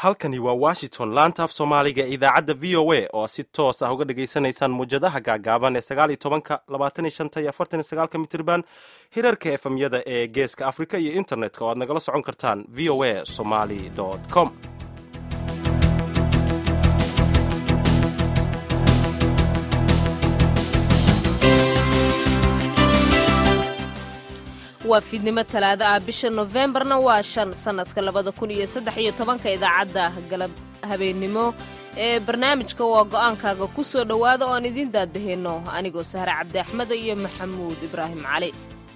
halkani waa washington laanta af soomaaliga ee idaacadda v o a oo si toos ah uga dhagaysanaysaan muwjadaha gaagaaban ee sagaaliyo tobanka labaatan iyo shanta iyo afartan iyo sagaalka mitirban hirarka efemyada ee geeska afrika iyo internetka oo aad nagala socon kartaan v o a somaly com waa fiidnimo talaado ah bisha nofembarna waa shan sannadka labada kun iyo saddex iyo tobanka idaacadda galab habeennimo ee barnaamijka waa go'aankaaga ku soo dhowaada oo aan idiin daadaheenno anigoo sahre cabdi axmeda iyo maxamuud ibraahim cali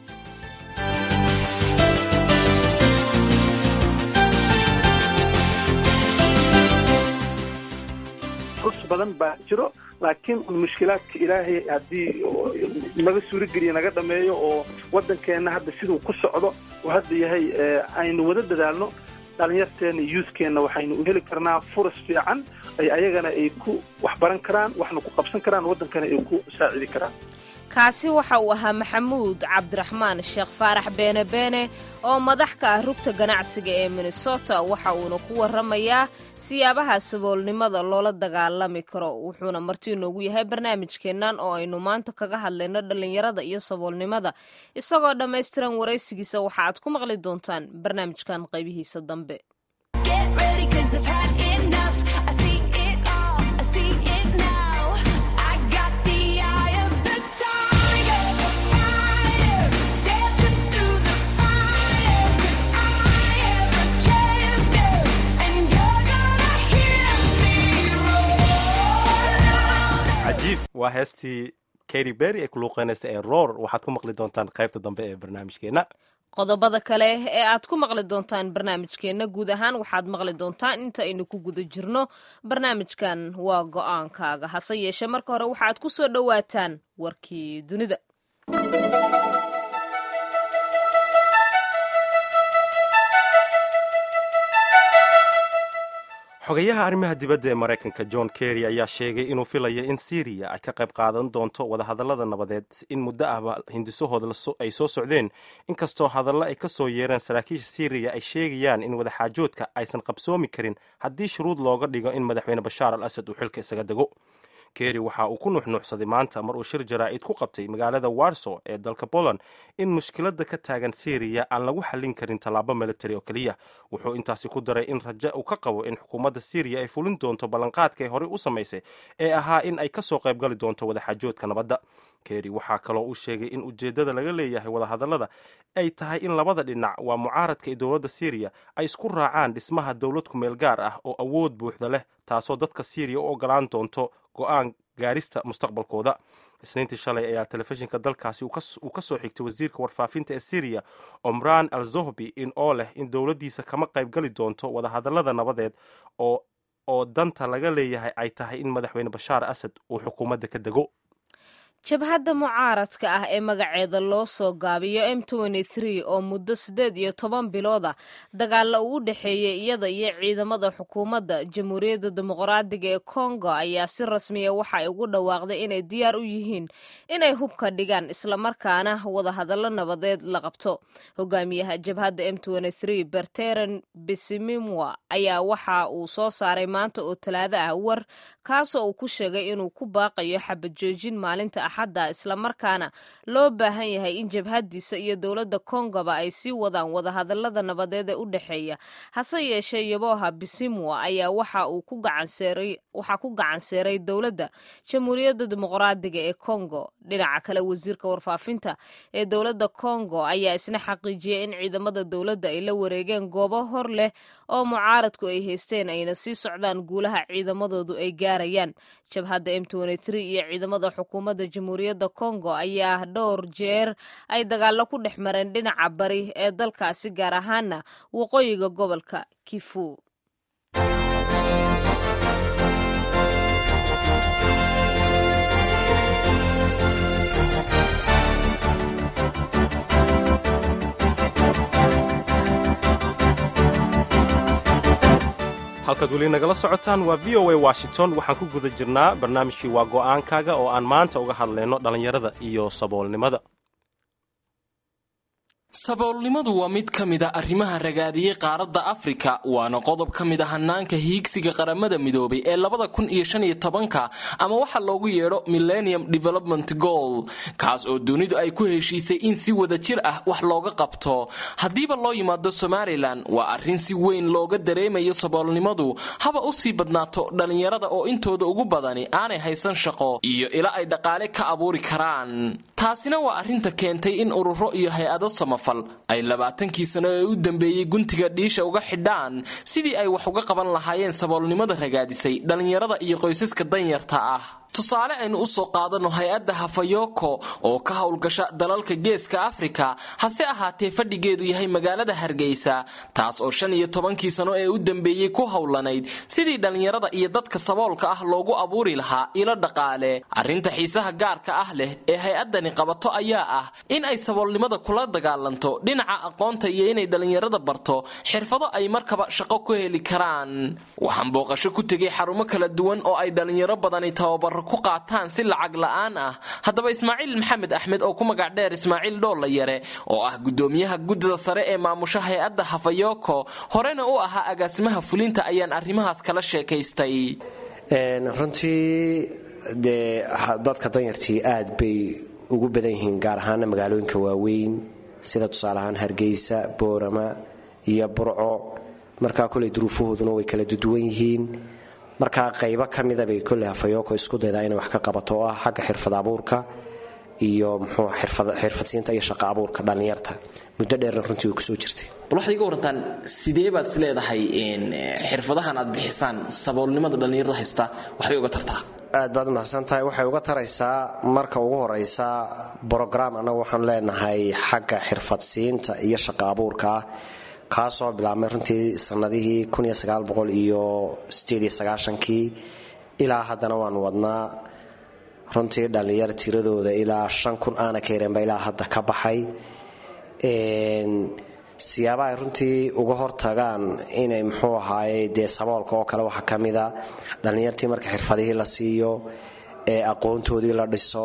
kursi badan baa jiro laakiin mushkilaadka ilaahay haddii naga suurogeliya naga dhameeyo oo waddankeenna hadda siduu ku socdo oo hadda yahay aynu wada dadaalno dhalinyarteenna yuuskeenna waxaynu u heli karnaa furas fiican ay ayagana ay ku waxbaran karaan waxna ku qabsan karaan waddankana ay ku saacidi karaan kaasi waxa uu ahaa maxamuud cabdiraxmaan sheekh faarax beene beene oo madax ka ah rugta ganacsiga ee minnesota waxa uuna ku warramayaa siyaabaha saboolnimada loola dagaalami karo wuxuuna marti inoogu yahay barnaamijkeennan oo aynu maanta kaga hadlayno dhallinyarada iyo saboolnimada isagoo dhammaystiran waraysigiisa waxa aad ku maqli doontaan barnaamijkan qaybihiisa dambe cajiib waa heestii kary berry ee ku luuqeynaysa ee roor waxaad ku maqli doontaan qaybta dambe ee barnaamijkeenna qodobada kale ee aad ku maqli doontaan barnaamijkeenna guud ahaan waxaad maqli doontaan inta aynu ku guda jirno barnaamijkan waa go'aankaaga hase yeeshee marka hore waxaad ku soo dhowaataan warkii dunida xogayaha arrimaha dibadda ee maraykanka john kerry ayaa sheegay inuu filaya in syriya ay ka qayb qaadan doonto wadahadallada nabadeed in muddo ahba hindisahooda ay soo socdeen inkastoo hadallo ay ka soo yeereen saraakiisha syriya ay sheegayaan in wadaxaajoodka aysan qabsoomi karin haddii shuruud looga dhigo in madaxweyne bashaar al asad uu xilka isaga dego kerry waxa uu ku nuuxnuuxsaday maanta mar uu shir jaraa'id ku qabtay magaalada warso ee dalka poland in mushkiladda ka taagan syriya aan lagu xallin karin tallaabo military oo keliya wuxuu intaasi ku daray in raja uu ka qabo in xukuumadda syriya ay fulin doonto ballanqaadka ay horey u samaysay ee ahaa in ay ka soo qaybgali doonto wadaxaajoodka nabadda kerry waxaa kaloo uu sheegay in ujeeddada laga leeyahay wadahadallada ay tahay in labada dhinac waa mucaaradka ee dowladda syriya ay isku raacaan dhismaha dowlad kumeel gaar ah oo awood buuxda leh taasoo dadka syriya u ogolaan doonto go-aan gaarista mustaqbalkooda isniintii shalay ayaa telefishinka dalkaasi uu ka soo xigtay wasiirka warfaafinta ee syriya omran al zohbi in oo leh in dowladdiisa kama qaybgali doonto wadahadallada nabadeed oo oo danta laga leeyahay ay tahay in madaxweyne bashaar asad uu xukuumadda ka dego jabhadda mucaaradka ah ee magaceeda loo soo gaabiyo m oo muddo siddeed iyo toban bilooda dagaalla uu u dhexeeyey iyada iyo ciidamada xukuumadda jamhuuriyadda dimuqraadiga ee kongo ayaa si rasmiya waxa ay ugu dhawaaqday inay diyaar u yihiin inay hubka dhigaan islamarkaana wadahadallo nabadeed la qabto hogaamiyaha jabhadda m berteren bisimimwa ayaa waxa uu soo saaray maanta oo talaado ah war kaasoo uu ku sheegay inuu ku baaqayo xabajoojin maalinta axadda islamarkaana loo baahan yahay in jabhaddiisa iyo dowladda kongoba ay sii wadaan wadahadallada nabadeed ee u dhexeeya hase yeeshee yaboha bisimwa ayaa waxa uu waxaa ku gacan seeray dowladda jamhuuriyadda dimuqraadiga ee kongo dhinaca kale wasiirka warfaafinta ee dowladda kongo ayaa isna xaqiijiyay in ciidamada dowladda ay la wareegeen goobo hor leh oo mucaaradku ay haysteen ayna sii socdaan guulaha ciidamadoodu ay gaarayaan jabhadda m iyo ciidamada xukuumadda jamhuuriyadda kongo ayaa dhowr jeer ay dagaallo ku dhex mareen dhinaca bari ee dalkaasi gaar ahaana waqooyiga gobolka kifu halkaad weli nagala socotaan waa v o a washington waxaan ku guda jirnaa barnaamijkii waa go'aankaaga oo aan maanta uga hadlayno dhallinyarada iyo saboolnimada saboolnimadu waa mid ka mid a arrimaha ragaadiyey qaaradda afrika waana qodob ka mid a hanaanka hiigsiga qaramada midoobay ee labada kun iyo shan iyo tobanka ama waxa loogu yeedho millennium development goal kaas oo dunidu ay ku heshiisay in si wada jir ah wax looga qabto haddiiba loo yimaado somalilan waa arrin si weyn looga dareemayo saboolnimadu haba u sii badnaato dhallinyarada oo intooda ugu badani aanay haysan shaqo iyo ila ay dhaqaale ka abuuri karaan taasina waa arrinta keentay in ururo iyo hay-ado samafal ay labaatankii sano ee u dambeeyey guntiga dhiisha uga xidhaan sidii ay wax uga qaban lahaayeen saboolnimada ragaadisay dhallinyarada iyo qoysaska danyarta ah tusaale aynu u soo qaadanno hay-adda hafayoko oo ka howlgasha dalalka geeska afrika hase ahaatee fadhigeedu yahay magaalada hargeysa taas oo shan iyo tobankii sano ee u dambeeyey ku howlanayd sidii dhallinyarada iyo dadka saboolka ah loogu abuuri lahaa ilo dhaqaale arrinta xiisaha gaarka ah leh ee hay-addani qabato ayaa ah in ay saboolnimada kula dagaalanto dhinaca aqoonta iyo inay dhallinyarada barto xirfado ay markaba shaqo ku heli karaan waxaan booqasho ku tegay xarumo kala duwan oo ay dhallinyaro badani tababaro ku qaataan si lacag la'aan ah haddaba ismaaciil maxamed axmed oo ku magac dheer ismaaciil dhoolla yare oo ah gudoomiyaha guddida sare ee maamusha hay-adda hafayoko horena u ahaa agaasimaha fulinta ayaan arrimahaas kala sheekaystay runtii dee dadka danyartii aad bay ugu badan yihiin gaar ahaana magaalooyinka waaweyn sida tusaale ahaan hargeysa boorama iyo burco markaa koley duruufahooduna way kala duduwan yihiin markaa qaybo ka mida bay kolley hafayoko isku daydaa inay wax ka qabato oo ah xagga xirfad abuurka iyo muxuu xirfadsiinta iyo shaqo abuurka dhallinyarta muddo dheerna runtii way kusoo jirtay bal waxaad iga warantaan sidee baad is leedahay xirfadahan aad bixisaan saboolnimada dhallinyarada haysta waxbay uga tartaa aad baad umahadsan tahay waxay uga taraysaa marka ugu horeysa brograam annagu waxaanu leenahay xagga xirfadsiinta iyo shaqo abuurka ah kaasoo bilaabmay runtii sanadihii iyo kii ilaa haddana waanu wadnaa runtii dhallinyar tiradooda ilaa shan kun aana ka yareenba ilaa hadda ka baxay siyaaba ay runtii uga hortagaan inay muxuu ahaaye dee saboolka oo kale waxaa ka mida dhallinyartii marka xirfadihii la siiyo ee aqoontoodii la dhiso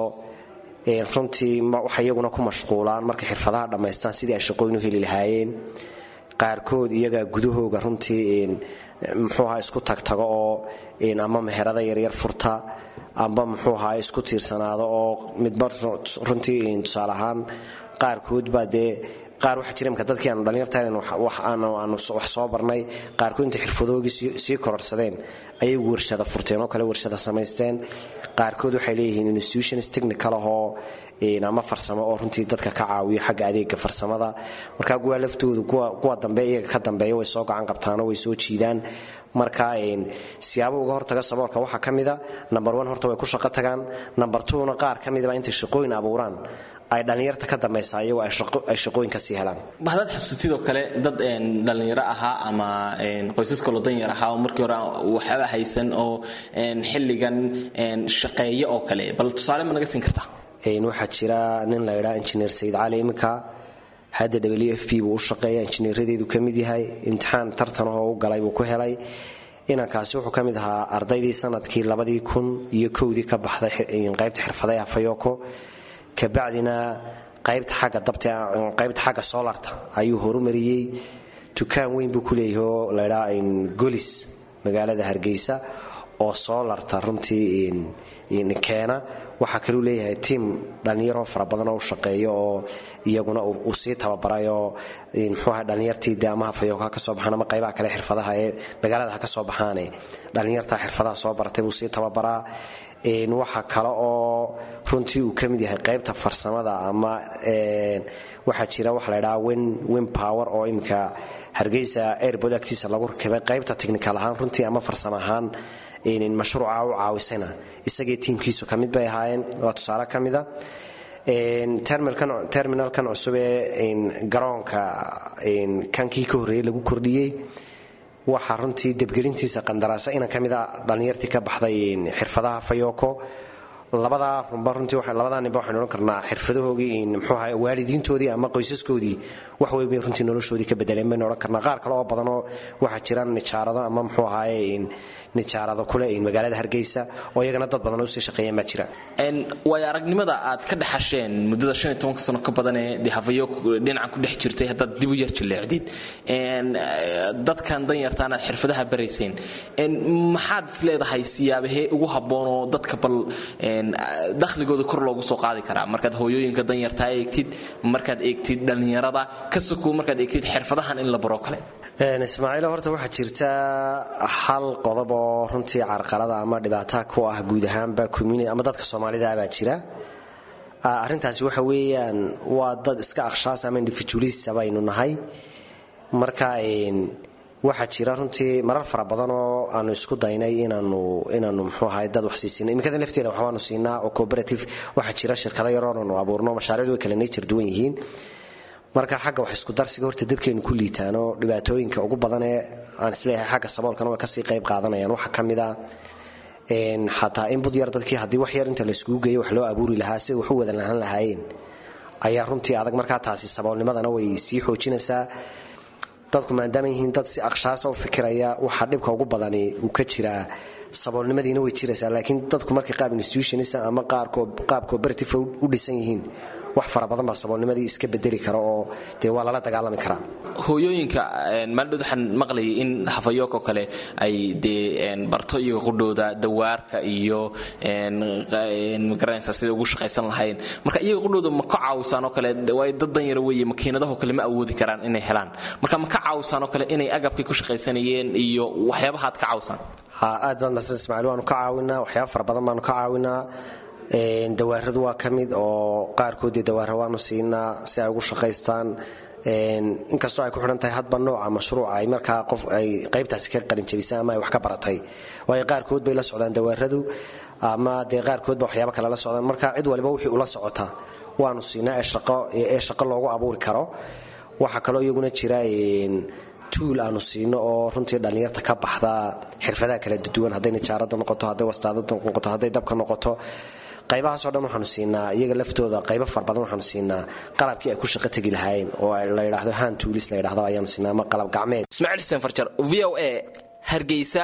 runtii waxay iyaguna ku mashquulaan markay xirfadaha dhammaystaan sidii ay shaqooyin u heli lahaayeen qaarkood iyagaa gudahooga runtii muxuu ahaa isku tagtago oo ama meherada yaryar furta amba muxuu ahaa isku tiirsanaado oo midba runtii tusaale ahaan qaarkood baa dee qaar waxaa jira imka dadkii aanu dhallinyartahayn aanu wax soo barnay qaarkood intay xirfadoogii sii kororsadeen ayay warshada furteen oo kale warshada samaysteen qaarkood waxay leeyihiin institutions technical ahoo ama farsamo oo runtii dadka ka caawiyo xagga adeega farsamada marka kuwa laftoodu kuwa dambe iyaga ka dambeeya way soo gacan qabtaanoo way soo jiidaan marka siyaabo uga hortaga saboolka waxaa ka mida number one horta way ku shaqo tagaan number twona qaar ka midaba intay shaqooyin abuuraan ay dhallinyarta ka dambaysaa iyagoo ay shaqooyin ka sii helaan bahdaad xusutidoo kale dad dhallinyaro ahaa ama qoysas kaloo danyar ahaa oo markii hore waxba haysan oo xilligan shaqeeya oo kale bal tusaale ma naga siin kartaa waxaa jira nin la ydhaa injineer sayid cali iminka hadda w f p buu u shaqeeya injineeradeedu ka mid yahay imtixaan tartanahoo u galay buu ku helay inankaasi wuxuu ka mid ahaa ardaydii sanadkii labadii kun iyo kowdii ka baxday qaybta xirfaday afayoko kabacdina qaybta xagga dabta qaybta xagga solarta ayuu horumariyey dukaan weyn buu ku leeyahay oo laydhaa golis magaalada hargeysa oo solarta runtii keena waxaa kaluu leeyahay tiim dhallinyaroo fara badan oo u shaqeeya oo iyaguna uu sii tababaray oo mxuuaha dhallinyartii de ama hafayooka ha ka soo baxaan ama qaybaha kale xirfadaha ee magaalada ha ka soo baxaane dhallinyarta xirfadaha soo baratay buu sii tababaraa waxa kale oo runtii uu ka mid yahay qaybta farsamada ama waxaa jira waxa la ydhaha win power oo iminka hargeysa airbod agtiisa lagu rakibay qaybta technical ahaan runtii ama farsamo ahaan mashruuca u caawisayna isagii tiimkiisu ka mid bay ahaayeen waa tusaale ka mida terminalkan cusub ee garoonka kankii ka horreeyey lagu kordhiyey waxaa runtii debgelintiisa qandaraasa inan ka mida dhallinyartii ka baxday xirfadaha fayoko labadaa runba runtii labadaa ninba waxaynu odhan karnaa xirfadahoogii muxuu ahaa waalidiintoodii ama qoysaskoodii wax weyn bay runtii noloshoodii ka bedeleen baynu odhan karnaa qaar kale oo badanoo waxaa jira nijaarado ama muxuu ahaaye nijaarado kule magaalada hargeysa oo iyagana dad badan usii shaqeeyeen baa jira waayo aragnimada aad ka dhexasheen muddada shan iyo tobanka sano ka badanee dee hafayo dhinacan ku dhex jirtay haddaad dib u yar jilleecdid dadkan danyartaan aad xirfadaha barayseen maxaad is leedahay siyaabahee ugu habboonoo dadka bal dakhligooda kor loogu soo qaadi karaa markaad hooyooyinka danyartaa eegtid markaad eegtid dhallinyarada ka sokow markaad eegtid xirfadahan in la baro kale ismaaciil horta waxaa jirta hal qodob oo runtii carqalada ama dhibaata ku ah guud ahaanba ama dadka soomaalida baa jira arintaasi waxa weeyaan waa dad iska akhshaas ama individualist baynu nahay marka waxaa jira runtii marar fara badan oo aanu isku daynay inaanu inaanu mxuu ahay dad wax siisina imikada lafteeda waxbaanu siinaa oo cooperative waxaa jira shirkado yaroonanu abuurno mashaariicdu way kala nature duwan yihiin marka xagga wax isku darsiga horta dadkeenu ku liitaano dhibaatooyinka ugu badan ee aan isleeyahay xagga saboolkana way kasii qayb qaadanayaan waxaa ka mid a xataa in bud yar dadkii haddii wax yar inta layskugu geeyo wax loo abuuri lahaa sida wax u wada lahaan lahaayeen ayaa runtii adag markaa taasi saboolnimadana way sii xoojinaysaa dadku maadaama yihiin dad si akshaasa u fikiraya waxaa dhibka ugu badani uu ka jiraa saboolnimadiina way jiraysaa laakiin dadku markay qaab institutionisa ama qaab cooperative u dhisan yihiin wax fara badan baa saboolnimadii iska bedeli kara oo dee waa lala dagaalami karaa hooyooyinka maaldhood waxaan maqlayay in hafayookoo kale ay dee barto iyaga qudhooda dawaarka iyo magaranaysa sida ugu shaqaysan lahayn marka iyaga qudhooda ma ka caawisaan oo kale waay dad danyara weeye makiinadahoo kale ma awoodi karaan inay helaan marka ma ka caawisaan oo kale inay agabkay ku shaqaysanayeen iyo waxyaabahaad ka caawisaan ha aad baad masan ismaaciil waanu ka caawinaa waxyaaba fara badan baanu ka caawinaa dawaaradu waa ka mid oo qaarkoodii dawaara waanu siinaa si ay ugu shaqaystaan inkastoo ay ku xidhan tahay hadba nooca mashruuca ay markaa qof ay qaybtaasi ka qalinjabisaan ama ay wax ka baratay waayo qaarkood bay la socdaan dawaaradu ama dee qaarkoodba waxyaaba kale la socdaan marka cid waliba wixii ula socota waanu siinaa ee shaqo loogu abuuri karo waxaa kaloo iyaguna jira tuul aanu siino oo runtii dhallinyarta ka baxda xirfadaha kala duwan hadday nijaarada noqoto hadday wastaadada noqoto hadday dabka noqoto qaybahaasoo dhan waxaanu siinaa iyaga laftooda qaybo far badan waxaanu siinaa qalabkii ay ku shaqo tegi lahaayeen oo la yidhaahdo han tuulis la yidhahdo ayaanu siinaa ama qalab gacmeed ismaaciil xuseen farjar v o a hargeysa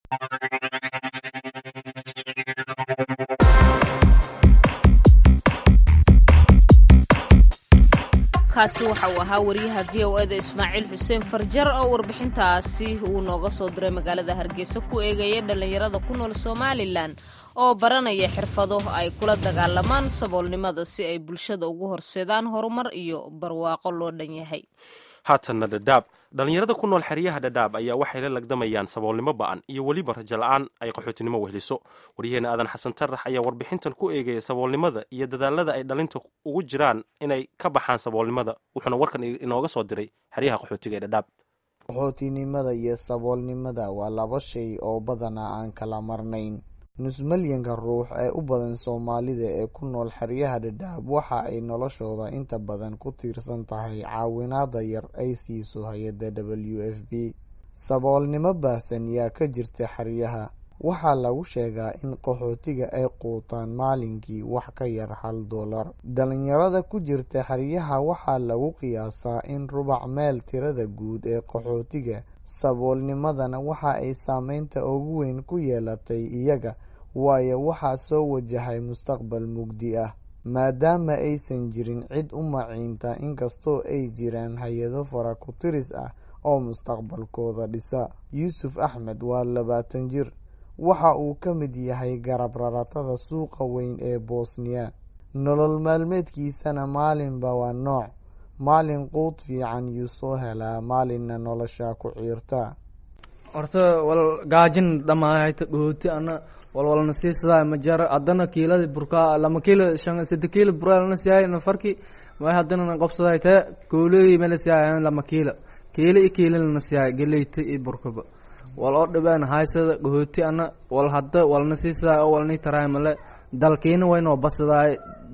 kaasi waxa uu ahaa wariyaha v o eda ismaaciil xuseen farjar oo warbixintaasi uu nooga soo diray magaalada hargeysa ku eegaya dhallinyarada ku nool somalilan oo baranaya xirfado ay kula dagaalamaan saboolnimada si ay bulshada ugu horseedaan horumar iyo barwaaqo loo dhan yahay haatanna dhadhaab dhallinyarada ku nool xeryaha dhadhaab ayaa waxay la lagdamayaan saboolnimo ba'an iyo weliba rajo la-aan ay qaxootinimo wehliso waryaheena aadan xasan tarax ayaa warbixintan ku eegaya saboolnimada iyo dadaalada ay dhalinta ugu jiraan inay ka baxaan saboolnimada wuxuuna warkan inooga soo diray xeryaha qaxootiga ee dhadhaab qaxootinimada iyo saboolnimada waa laba shay oo badanaa aan kala marnayn nusmalyanka ruux ee u badan soomaalida ee ku nool xeryaha dhadhaab waxa ay noloshooda inta badan ku tiirsan tahay caawinaada yar ay siiso hay-adda w f b saboolnimo baahsan yaa ka jirta xeryaha waxaa lagu sheegaa in qaxootiga ay quutaan maalinkii wax ka yar hal dollar dhalinyarada ku jirta xeryaha waxaa lagu qiyaasaa in rubac meel tirada guud ee qaxootiga saboolnimadana waxa ay saameynta ugu weyn ku yeelatay iyaga waayo waxaa soo wajahay mustaqbal mugdi ah maadaama aysan jirin cid u maciinta inkastoo ay jiraan hay-ado fara ku tiris ah oo mustaqbalkooda dhisa yuusuf axmed waa labaatan jir waxa uu ka mid yahay garab raratada suuqa weyn ee bosniya nolol maalmeedkiisana maalinba waa nooc maalin quud fiican yuu soo helaa maalinna nolosha ku ciirta horta wal gaajin dhamaahayta dhooti ana walwalna siisadaa majara haddana kiilada burkaa lama kiilo shan sadde kiilo buraa lana siyaay nafarki way haddana qobsaday tee kooley mala siyaay lama kiilo kiilo iyo kiilo lana siyaay galeyta iyo burkaba wal oo dhibeen haysada dhooti ana wal hadda walna siisadaa oo walni taraay male dalkiina waynoo basadaay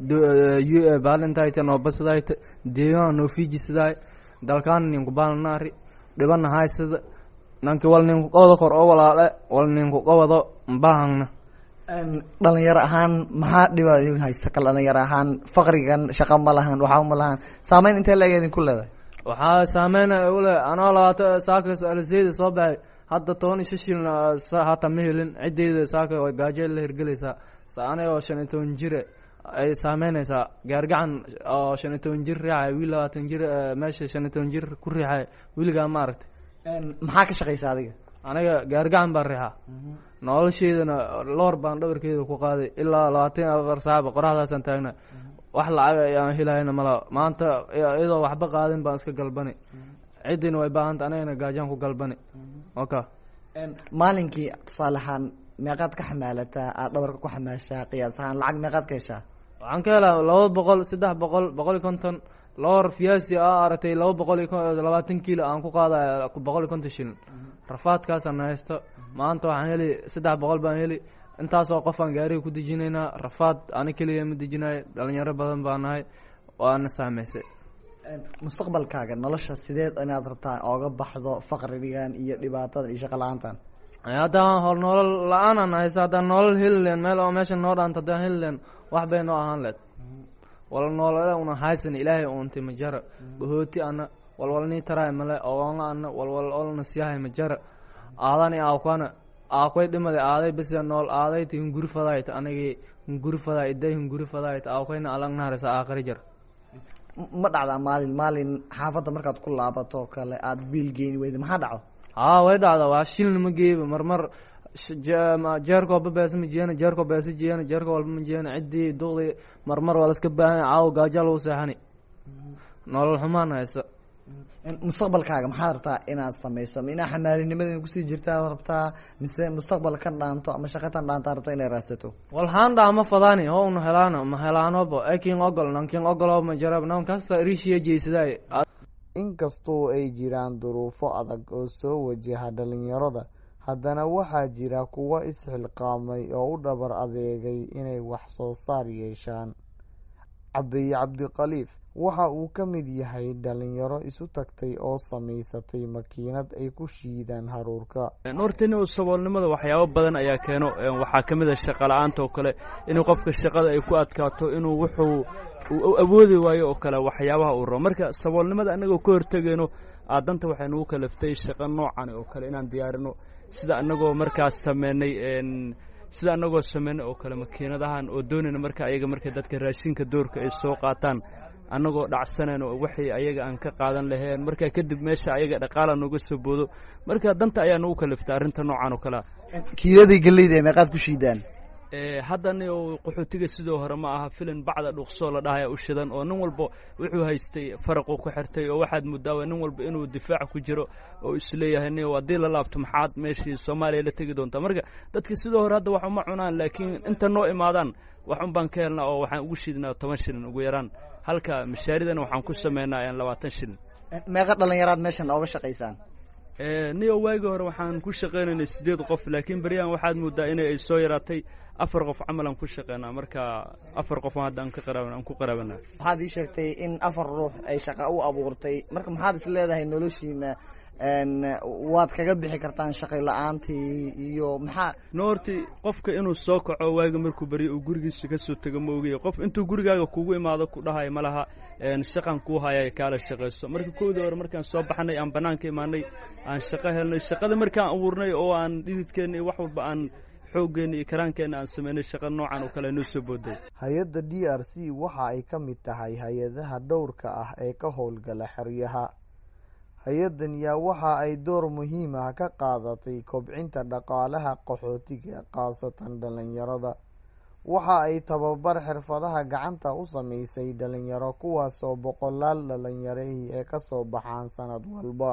baalintayta noo basadaay deegaan noo fiijisadaay dalkaana ninku baalnaari dhibana haysada nanki wal ninku qawada kor oo walaale wal ninku qawado mbahangna dhalinyaro ahaan maxaa dhibaa idin haysta kal dhalinyaro ahaan faqrigan shaqa ma lahan waxaa ma lahan saameyn intee leeg idinku leedahay waxaa saameynaya ule anoo labaata saaka aliseyda soo baxay hadda toban iyo shan shilin hata ma helin ciddeyda saaka way gaajo la hirgelaysaa aniga oo shan iyo toban jire ay saameynaysaa gaargacan oo shan iyo toban jir riixay wiil labaatan jir meesha shan iyo toban jir ku riixay wiilgaa ma aragtay maxaa ka shaqaysa adiga aniga gaargacan baan riixaa nolosheydana loor baan dhabarkeeda ku qaaday ilaa labaatan iyo afar saacba qoraxdaasaan taagna wax lacag ayaan helayna mala maanta iyadoo waxba qaadin baan iska galbani ciddina way baahanta anigana gaajaan ku galbani oka maalinkii tusaale ahaan meeqaad ka xamaalataa aad dhabarka ku xamaashaa qiyaas ahaan lacag meeqaad ka heshaa waxaan ka helaa laba boqol saddex boqol boqol iyo konton loor fiyaasi a aragtay laba boqol iyo labaatan kiilo aan ku qaadaya boqol iyo konton shilin rafaadkaasaan haysto maanta waxaan heli saddex boqol baan heli intaasoo qofaan gaariga ku dejinaynaa rafaad ani keliya ma dejinayo dhalinyaro badan baa nahay waana saameysay mustaqbalkaaga nolosha sideed inaad rabtaa ooga baxdo faqrigan iyo dhibaatadan iyo shaqa la-aantan haddaan hor nolol la-aanaan haysta haddaan nolol heli leen meel oo meesha noo dhaanta haddaan heli leen wax bay noo ahaan leed wala noolole una haysan ilaahay uuntay majara bahooti ana walwalnii taraay male oonga ana walwal olna siyahay majara aadani aakwana aakway dhimada aaday bisia nool aadayta hunguri fadaayta anigii hunguri fadaa iday hunguri fadaayta aakwayna alagnaharisa aakhari jar ma dhacdaa maalin maalin xaafadda markaad ku laabato kale aada biil geeni weyda maxaa dhaco haa way dhacda waa shilna ma geeyba marmar jeerkoo babeesa ma jeena jeerkoo beesa jeena jeerkoo walba ma jeena ciddii duqdii marmar waa laska baahanya caawo gaaja lagu seexani nolol xumaan haysta mustaqbalkaaga maxaad rabtaa inaad samayso ma inaa xamaalinimada kusii jirtaad rabtaa mise mustaqbal kan dhaanto ama shaqatan dhaantaa rabta inay raadsato walhaan dhaa ma fadaani ho una helaano ma helaanobo ekin ogol nankin ogolo ma jarab nan kasta rishiya jeysaday inkastoo ay jiraan duruufo adag oo soo wajaha dhalinyarada haddana waxaa jira kuwa isxilqaamay oo u dhabar adeegay inay wax soo saar yeeshaan cabiye cabdikhaliif waxa uu ka mid yahay dhalinyaro isu tagtay oo samaysatay makiinad ay ku shiidaan haruurka hortani saboolnimada waxyaabo badan ayaa keeno waxaa ka mid a shaqa la-aanta oo kale inuu qofka shaqada ay ku adkaato inuu wuxuu awoodi waayo oo kale waxyaabaha uu rabo marka saboolnimada annagoo ka hortegayno aadanta waxay nagu kalaftay shaqo noocan oo kale inaan diyaarino sida annagoo markaas sameynay sida annagoo sameynay oo kale makiinadahan oo doonayna marka ayaga marka dadka raashinka doorka ay soo qaataan annagoo dhacsaneen oo waxay ayaga aan ka qaadan laheen markaa kadib meesha ayaga dhaqaala nooga soo boodo marka danta ayaa nagu kaliftay arrinta noocan oo kalea kiiladii galeyda ee meeqaad ku shiidaan haddani qaxootiga sidoo hore ma aha filin bacda dhuqsoo la dhahaya u shidan oo nin walba wuxuu haystay faraquu ku xirtay oo waxaad mudaawa nin walba inuu difaac ku jiro oo isleeyahay ni haddii la laabto maxaad meeshii soomaaliya la tegi doontaa marka dadka sidoo hore hadda wax uma cunaan laakiin inta noo imaadaan wax un baan ka helnaa oo waxaan ugu shidnaa toban shilin ugu yaraan halka mashaaridana waxaan ku sameynaa labaatan shilin meeqa dhalinyaraad meeshan ooga shaqaysaan niyo waagii hore waxaan ku shaqaynaynay siddeed qof laakiin beryahan waxaad moodaa inay ay soo yaraatay afar qof camalaan ku shaqeynaa marka afar qof hadda aan ka qaraab aan ku qaraabana waxaad ii sheegtay in afar ruux ay shaqa u abuurtay marka maxaad is leedahay noloshiina waad kaga bixi kartaan shaqay la-aantii iyo maxaa no horti qofka inuu soo kaco waaga markuu baryo uu gurigiisa ka soo tego ma ogaya qof intuu gurigaaga kugu imaado ku dhahay ma laha shaqan kuu haya kaala shaqayso marka kowdii hore markaan soo baxnay aan banaanka imaanay aan shaqo helnay shaqada markaan abuurnay oo aan dhididkeenna iyo wax walba aan xooggeena iyo karaankeenna aan sameynay shaqa noocan oo kale noo soo booday hay-adda d r c waxa ay ka mid tahay hay-adaha dhowrka ah ee ka howlgala xeryaha hay-addan yaa waxa ay door muhiim ah ka qaadatay kobcinta dhaqaalaha qaxootiga khaasatan dhalinyarada waxa ay tababar xirfadaha gacanta u sameysay dhalinyaro kuwaasoo boqolaal dhalinyarahii ee kasoo baxaan sanad walba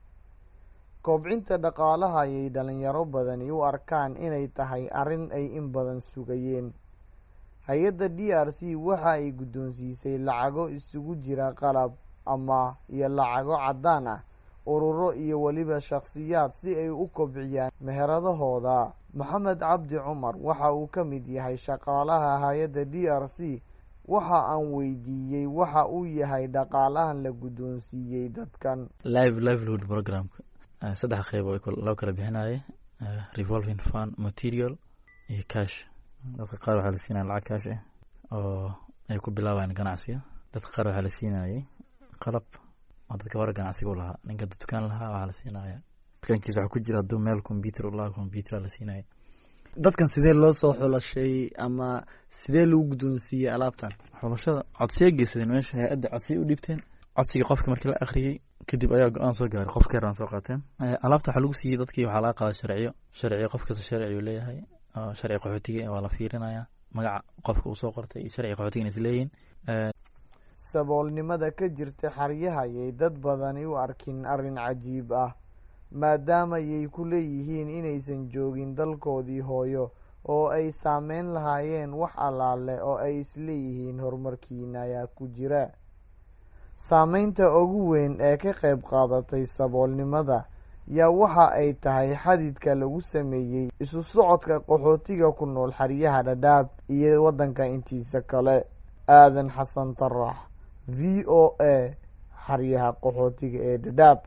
kobcinta dhaqaalaha ayay dhalinyaro badani u arkaan inay tahay arrin ay in badan sugayeen hay-adda d r c waxa ay guddoonsiisay lacago isugu jira qalab ama iyo lacago caddaan ah ururo iyo weliba shakhsiyaad si ay u kobciyaan meheradahooda maxamed cabdi cumar waxa uu ka mid yahay shaqaalaha hay-adda d r c waxa aan weydiiyey waxa uu yahay dhaqaalahan la guddoonsiiyey dadkan live livelihood programka saddex qeyb oo loo kala bixinayay revolving fund material iyo cash dadka qaar waxaa la siinaya lacag cash ah oo ay ku bilaabayaan ganacsiga dadka qaar waxaa la siinayay qalab oo dadka bara ganacsiga u lahaa ninka dukaan lahaa waxaa la siinaya dukaankiisa waxaa ku jira hadduu meel computer u lahaa computer la siinaya dadkan sidee loo soo xulashay ama sidee lagu guddoonsiiyey alaabtan xulashada codsiya geysadeen meesha hay-adda codsiya u dhiibteen codsigii qofka markii la akhriyey kadib ayaa go-aan soo gaaray qof keeraan soo qaateen alaabta waxaa lagu siiyey dadkii waxaa laga qaada sharciyo sharciyo qof kasta sharciyuu leeyahay sharci qaxootiga waa la fiirinaya magaca qofka uu soo qortay iyo sharci qaxootiga is leeyihin saboolnimada ka jirta xaryaha ayay dad badani u arkin arrin cajiib ah maadaamayay ku leeyihiin inaysan joogin dalkoodii hooyo oo ay saameyn lahaayeen wax allaale oo ay isleeyihiin horumarkiina ayaa ku jira saameynta ugu weyn ee ka qayb qaadatay saboolnimada yaa waxa ay tahay xadidka lagu sameeyey isu socodka qaxootiga ku nool xeryaha dhadhaab iyo waddanka intiisa kale aadan xasan tarax v o a xeryaha qaxootiga ee dhadhaab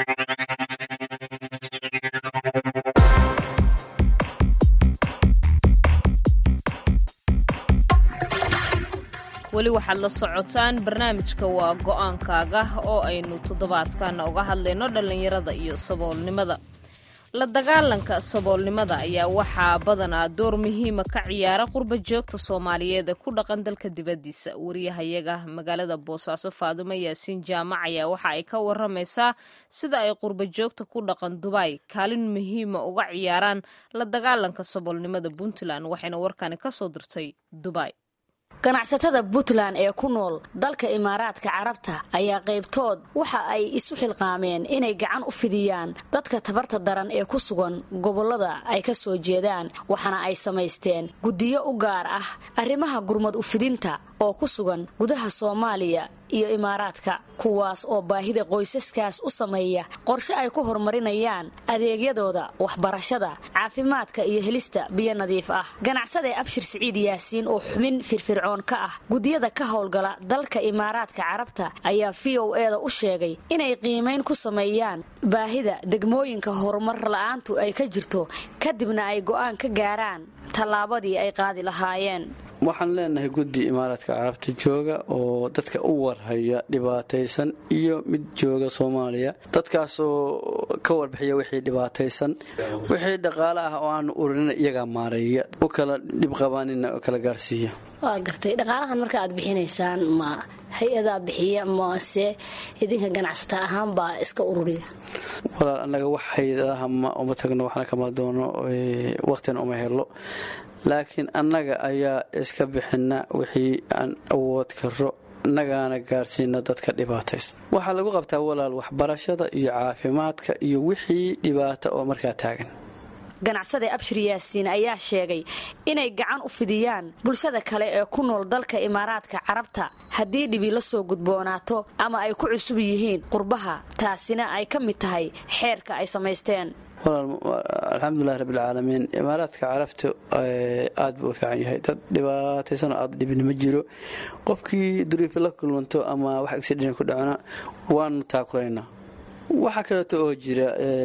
weli waxaad la socotaan barnaamijka waa go-aankaaga oo aynu toddobaadkan uga hadlayno dhallinyarada iyo saboolnimada la dagaalanka saboolnimada ayaa waxaa badanaa door muhiima ka ciyaara qurba joogta soomaaliyeed ee ku dhaqan dalka dibaddiisa wariyahayaga magaalada boosaaso faadumo yaasiin jaamac ayaa waxa ay ka waramaysaa sida ay qurba joogta ku dhaqan dubai kaalin muhiima uga ciyaaraan la dagaalanka saboolnimada puntland waxayna warkani kasoo dirtay dubai ganacsatada puntland ee ku nool dalka imaaraadka carabta ayaa qaybtood waxa ay isu xilqaameen inay gacan u fidiyaan dadka tabarta daran ee ku sugan gobollada ay ka soo jeedaan waxaana ay samaysteen guddiyo u gaar ah arrimaha gurmad u fidinta oo ku sugan gudaha soomaaliya iyo imaaraadka kuwaas oo baahida qoysaskaas u sameeya qorshe ay ku horumarinayaan adeegyadooda waxbarashada caafimaadka iyo helista biyo nadiif ah ganacsade abshir siciid yaasiin oo xubin firfircoon ka ah guddiyada ka howlgala dalka imaaraadka carabta ayaa v o eda u sheegay inay qiimayn ku sameeyaan baahida degmooyinka horumar la-aantu ay ka jirto kadibna ay go'aan ka gaaraan tallaabadii ay qaadi lahaayeen waxaan leenahay guddi imaaraadka carabta jooga oo dadka u warhaya dhibaataysan iyo mid jooga soomaaliya dadkaasoo ka warbixiya wixii dhibaataysan wixii dhaqaale ah oo aanu urinina iyagaa maareeya u kala dhibqabaanina oo kala gaarsiiya waa gartay dhaqaalahan marka aad bixinaysaan ma hay-adaa bixiya mase idinka ganacsata ahaan baa iska ururiya walaal annaga wax hay-adaha ma uma tagno waxna kama doono waqtina uma helo laakiin annaga ayaa iska bixina wixii aan awood karo nagaana gaarsiina dadka dhibaataysa waxaa lagu qabtaa walaal waxbarashada iyo caafimaadka iyo wixii dhibaata oo markaa taagan ganacsade abshir yaasiin ayaa sheegay inay gacan u fidiyaan bulshada kale ee ku nool dalka imaaraadka carabta haddii dhibi la soo gudboonaato ama ay ku cusub yihiin qurbaha taasina ay ka mid tahay xeerka ay samaysteen alxamdulilahi rabbilcaalamiin imaaraadka carabta aad buu u fiican yahay dad dhibaataysanoo aad dhibin ma jiro qofkii duriifi la kulmanto ama wax accident ku dhacona waanu taakulaynaa waxaa kaleeto oo jira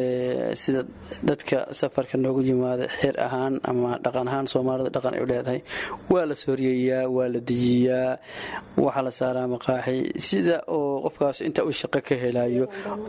sida dadka safarka noogu yimaada xeer ahaan ama dhaqan ahaan soomaalida dhaqan ay u leedahay waa la sooriyeyaa waa la dejiyaa waxaa la saaraa maqaaxi sida oo qofkaas inta uu shaqo ka helayo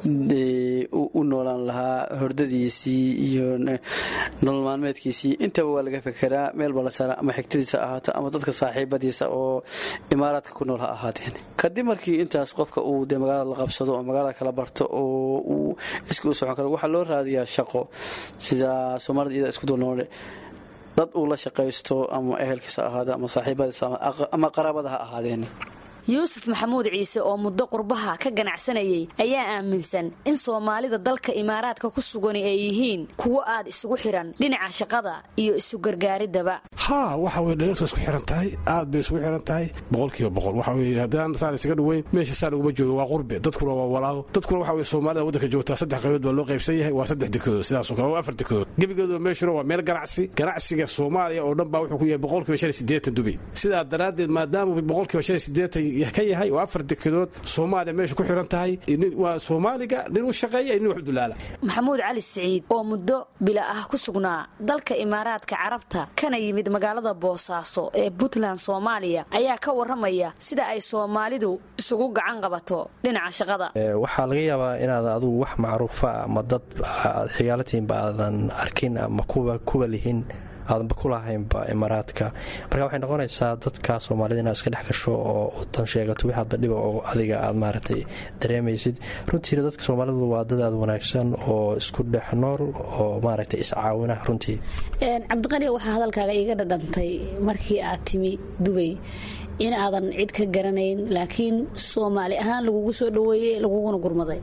u noolaan lahaa hordadiisii iyo nolol maalmeedkiisii intaba waa laga fekeraa meel baa la saaraa ama xigtadiisa ahaato ama dadka saaxiibadiisa oo imaaraadka ku nool ha ahaateen kadib markii intaas qofka uu dee magaalada la qabsado oo magaalada kala barto oo uu iska u socon karo waxaa loo raadiyaa shaqo sida soomaalida iyada isku dulnoole dad uu la shaqaysto ama ehelkiisa ahaada ama saaxiibadiisa ama qaraabada ha ahaadeen yuusuf maxamuud ciise oo muddo qurbaha ka ganacsanayay ayaa aaminsan in soomaalida dalka imaaraadka ku sugani ay yihiin kuwo aad isugu xiran dhinaca shaqada iyo isu gargaaridaba haa waxa weye dhaliirtu isku xiran tahay aad bay isugu xiran tahay boqolkiiba boqol waxa weye haddaan saan isaga dhoweyn meesha saan uguma jooga waa qurbe dadkuna waa walaago dadkuna waxa weye soomaalida waddanka joogtaa saddex qaybood baa loo qaybsan yahay waa saddex dekedood sidaasoo kale waa afar dekedood gebigeeduna meeshuna waa meel ganacsi ganacsiga soomaaliya oo dhan baa wuxuu ku yahay boqolkiiba shan iyo siddeetan dubi sidaa daraaddeed maadaama boqolkiiba shan iyo siddeetan ka yahay oo afar dekedood soomaaliya meesha ku xiran tahay waa soomaaliga nin u shaqeeya nin wax dulaala maxamuud cali siciid oo muddo bila ah ku sugnaa dalka imaaraadka carabta kana yimid magaalada boosaaso ee puntland soomaaliya ayaa ka waramaya sida ay soomaalidu isugu gacan qabato dhinaca shaqada waxaa laga yaabaa inaad adugu wax macruufa ama dad xigaalatiinba aadan arkin ama kuwa lihin aadanba kulahaynba imaaraadka marka waxay noqonaysaa dadka soomaalida inaad iska dhex gasho oo udan sheegato wixaadba dhiba oo adiga aad maaragtay dareemaysid runtiina dadka soomaalidu waa dad aad wanaagsan oo isku dhex nool oo maaragtay iscaawina runtii cabdiqani waxaa hadalkaaga iiga dhadhantay markii aad timi dubay in aadan cid ka garanayn laakiin soomaali ahaan lagugu soo dhaweeyey laguguna gurmaday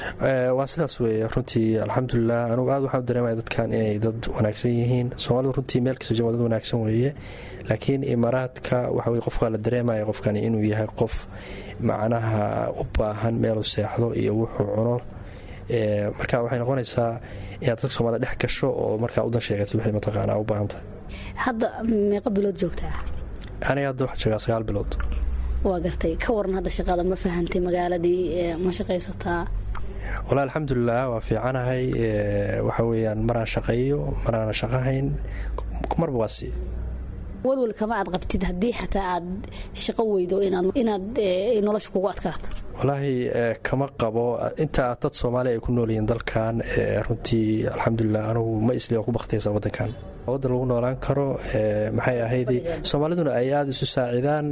waa sidaas weeye runtii alxamdulilah anugu aad waxaan u dareemaya dadkan inay dad wanaagsan yihiin soomaalidu runtii meel kasta jooga dad wanaagsan weeye laakiin imaaraadka waxa weye qofka la dareemaya qofkani inuu yahay qof macnaha u baahan meeluu seexdo iyo wuxuu cuno marka waxay noqonaysaa inaad dadka soomaalida dhex gasho oo markaa udan sheegatid waxay mataqaanaa u baahantahay hadda meeqa bilood joogtaa aniga hadda waxaa joogaa sagaal bilood waa gartay ka waran hadda shaqada ma fahantay magaaladii ma shaqaysataa walahi alxamdulilah waa fiicanahay waxa weyaan maraan shaqeeyo maraana shaqahayn marba waa si walwal kama aad qabtid haddii xataa aad shaqo weydo inaad nolosha kugu adkaato walaahi kama qabo inta dad soomaaliya ay ku noolyihiin dalkan runtii alxamdulilah anugu ma isli waa ku bakhtaysa waddankan waddan lagu noolaan karo maxay ahayd soomaaliduna ay aada isu saacidaan